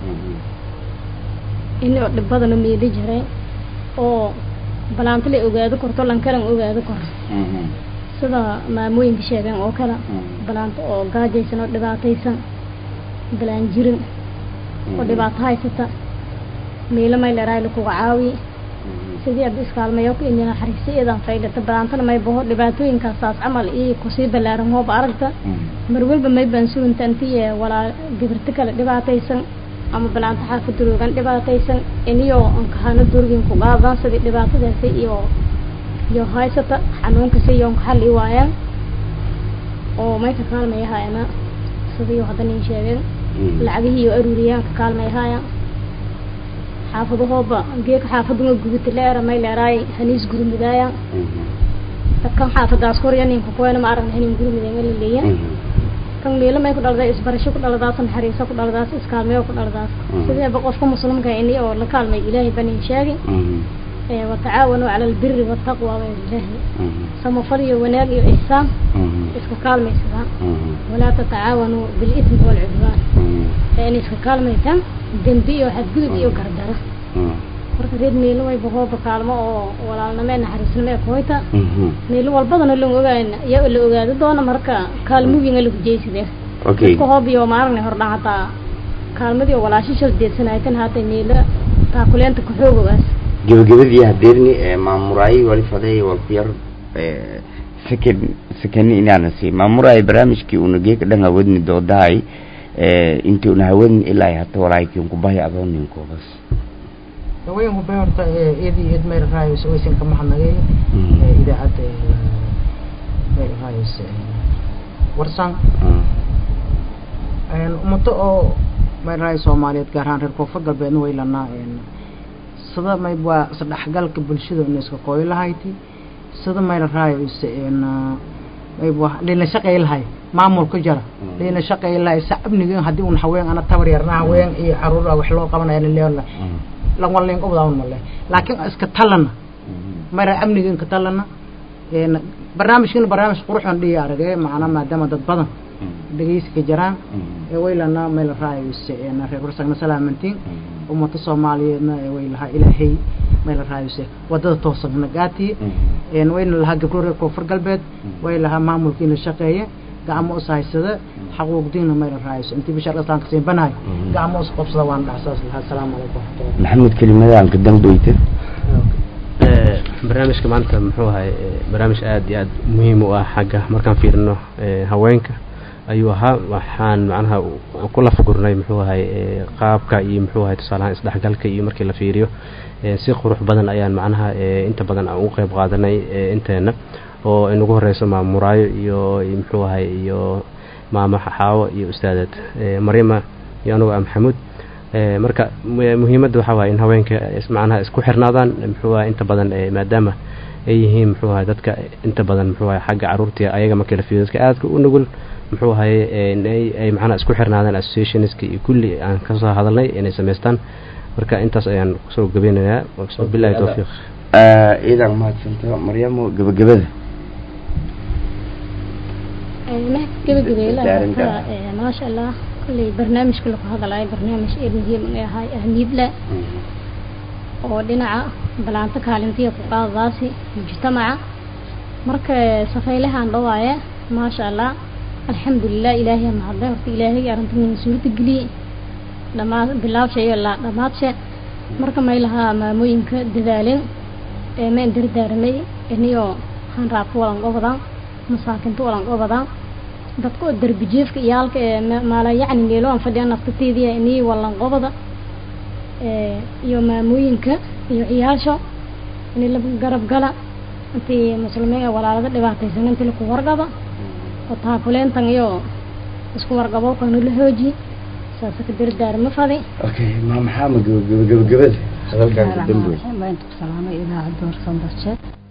ini oo dhibadana meeli jiray oo balaanto la ogaado korto lankalan ogaado koro sida maamooyinka sheegeen oo kale balaanto oo gaajaysan oo dhibaataysan balaan jirin oo dhibaato haysata meelo may leeraay lakuga caawi sidii ad iskaalmayo ini naxariista iyadan faylata balaantana may baho dhibaatooyinkaas saas camal iyo kusii balaaran hooba aragta mar walba may baan sugunta intiye walaa gabirto kale dhibaataysan ama balaanto xaafada roogan dhibaataysan iniyo ankahana durgin ku qaadaan sidii dhibaatadaasi iyo iyo haysata xanuunkasi iyo ankaxali waayaan oo may ka kaalmayahaayana sidii hadda nin sheegeen lacagihii iyo aruuriyaan ka kaalmayahaayaan xaafadahooba geeka xaafaduma gubita leera may leeraay haniis gurmidaaya dadkan xaafadaas korya ninka kuwena ma aragna hanin gurmideen la leeya kan meelo may ku dhalday isbarasho ku dhaladaas naxariiso ku dhaladaas iskaalmeyo ku dhaladaas sideeba qofka muslimka ini oo la kaalmay ilaahay banin sheegi watacaawanuu cala albiri waltaqwa wailaahi samafal iyo wanaag iyo ixsaan iska kaalmaysadaan walaa tatacaawanuu bilismi walcudwaan in iska kaalmaytaan dembi iyo xadgudub iyo gardaro marka reed meelo wayba hooba kaalmo oo walaalnimee naxariisnimee kuhoyta meelo walbadana lan ogaan yaa la ogaado doona marka kaalmooyinga lagu jeysidee okay dadka hoob iyo maaragna hordhan hataa kaalmadii oo walaasho shal deedsanaytan haata meelo taakuleenta kaxoogogaas gebagabadii hadeerni maamuraayi wali faday walkuyar second second inaana si maamuraayi barnaamijkii una geeka dhan hawadni doodahay intii una hawadni ilaa hata walaakiin kubahi adoo ninkoobas haweenku bay horta iyadii iyad mayl raayos waysan ka mahadnagay idaacadda mayl raayos warsan ummato oo mayl raayos soomaaliyeed gaar ahaan reer koonfur galbeedna way lanaa sida mayb waa isdhexgalka bulshada ina iska qooyo lahayti sida mayl raayos mayb waa lina shaqay lahay maamulka jara lina shaqay lahay sa amniga haddii un haween ana tabar yarna haween iyo caruur wax loo qabanaya leela lan walin qobdaan male laakiin iska talana mayra amniga inka talana barnaamijkana barnaamij quruxan dhiya arage macna maadaama dad badan dhegeyska jiraan ee waylana mayla raayuse reer warsagna salaamantiin ummata soomaaliyeedna ee way lahaa ilaahay mayla raayuse wadada toosagna gaati wayna lahaa gabro reer koonfur galbeed way lahaa maamulkiina shaqeeye gacmo us haysada xaquuqdiina mayla raayuse intii bishaar islaamka siinbanahay gacmo us qabsada waan dhaxsaas lahaa asalaamu calaykum waraxmatullahi maxamed kelimadahan ka dambayta barnaamijka maanta muxuu ahay barnaamij aada iyo aada muhiim u ah xagga markaan fiirino haweenka ayuu ahaa waxaan macnaha ku lafagurnay muxuu ahay qaabka iyo muxuu ahay tusaalahaan isdhexgalka iyo markii la fiiriyo si qurux badan ayaan macnaha inta badan aan ugu qeyb qaadanay inteena oo inagu horeyso maama muraayo iyo muxuu ahay iyo maama xaawo iyo ustaadad maryama iyo anugu ah maxamuud marka muhiimadda waxaa waaya in haweenka macnaha isku xirnaadaan muxuu ahay inta badan maadaama ay yihiin muxuu ahay dadka inta badan muxuu ahay xagga caruurta ayaga markii la fiiriyo dadka aadka u nugul muxuu ahay ay macnaha isku xirnaadaan associationska iyo kulli aan kasoo hadalnay inay samaystaan marka intaas ayaan kusoo gabeynayaa bilahi towfiiq iidan mahadsanto maryamo gabagabada gabagabeela maasha allah kolley barnaamijka lagu hadalayo barnaamij ee muhiim u ahay ahmiyad leh oo dhinaca balaanta kaalintiya ku qaadadaasi mujtamaca marka safaylahaan dhawaaye maasha allah alxamdulilah ilaahay mahadle horta ilaahay arrintan suurta geliyey dhamaad bilaabsha iyo la dhamaadse marka may lahaa maamooyinka dadaaleen ee ma dardaaramay iniyoo hanraabka walan gobadaan masaakinta walan gobadaan dadka oo derbi jiifka iyaalka ee maala yacni meelo aan fadhiya naftateediya inii walan qobada iyo maamooyinka iyo ciyaasha inii la garab gala intii muslimiin walaalada dhibaataysan intii laku wargaba oo taakuleentan iyo isku wargabo kanu la hooji saasa ka dardaarma fadi okay ma maxaa ma gabagabada hadalkaan ka dambeey inta ku salaamay idaacadda warsan darje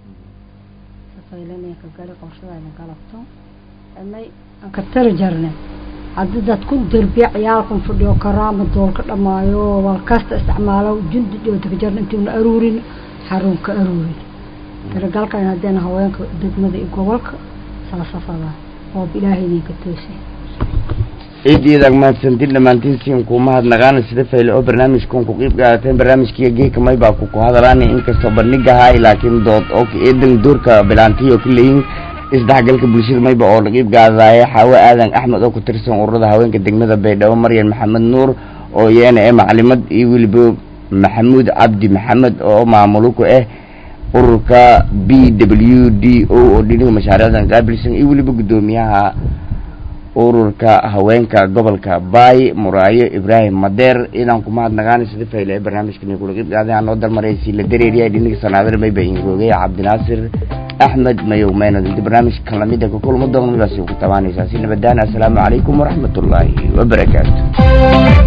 safaylanaya ka gali qorshadayna galabto amay aan ka tari jarne haddii dadku derbiya ciyaalkan fadhiyo karaama doolka dhamaayo walkasta isticmaalo jundi dhoota ka jarna intiuna aruurin xarun ka aruurin tiragalkan haddeen haweenka degmada iyo gobolka saasafadaan oo ilaahay idinka toosay ciidiidaag mahadsantiin dhammaantiin siin ku mahadnaqaana sida fayle oo barnaamijkan ku qiib qaadateen barnaamijkiiyo geeka may baa ku ku hadalaana inkastoo bandhigahay laakiin dood oo eedan doorka bilaantiy oo ka leeyihin isdhexgalka bulshada mayba oo la qiib qaadaya xaawo aadan axmed oo ku tirsan ururada haweenka degmada baydhabo maryan maxamed nuur oo iyana ee macalimad iyo weliba maxamuud cabdi maxamed oo maamulo ku ah ururka b w d o oo dhiniga mashaariicdan qaabilsan iyo weliba guddoomiyaha ururka haweenka gobolka baay muraayo ibraahim madeer inaan ku mahadnaqaana sida fayle ee barnaamijkan kula qeyb qaaday aan noo dalmaraysi la dareeriya dhiniga sanaadar mayba ingoogay cabdinaasir axmed mayow meynad inta barnaamijkan lamida ka kulmo doona midaasi ku tabaanaysaa si nabadaan assalaamu calaykum waraxmat ullaahi wabarakaatu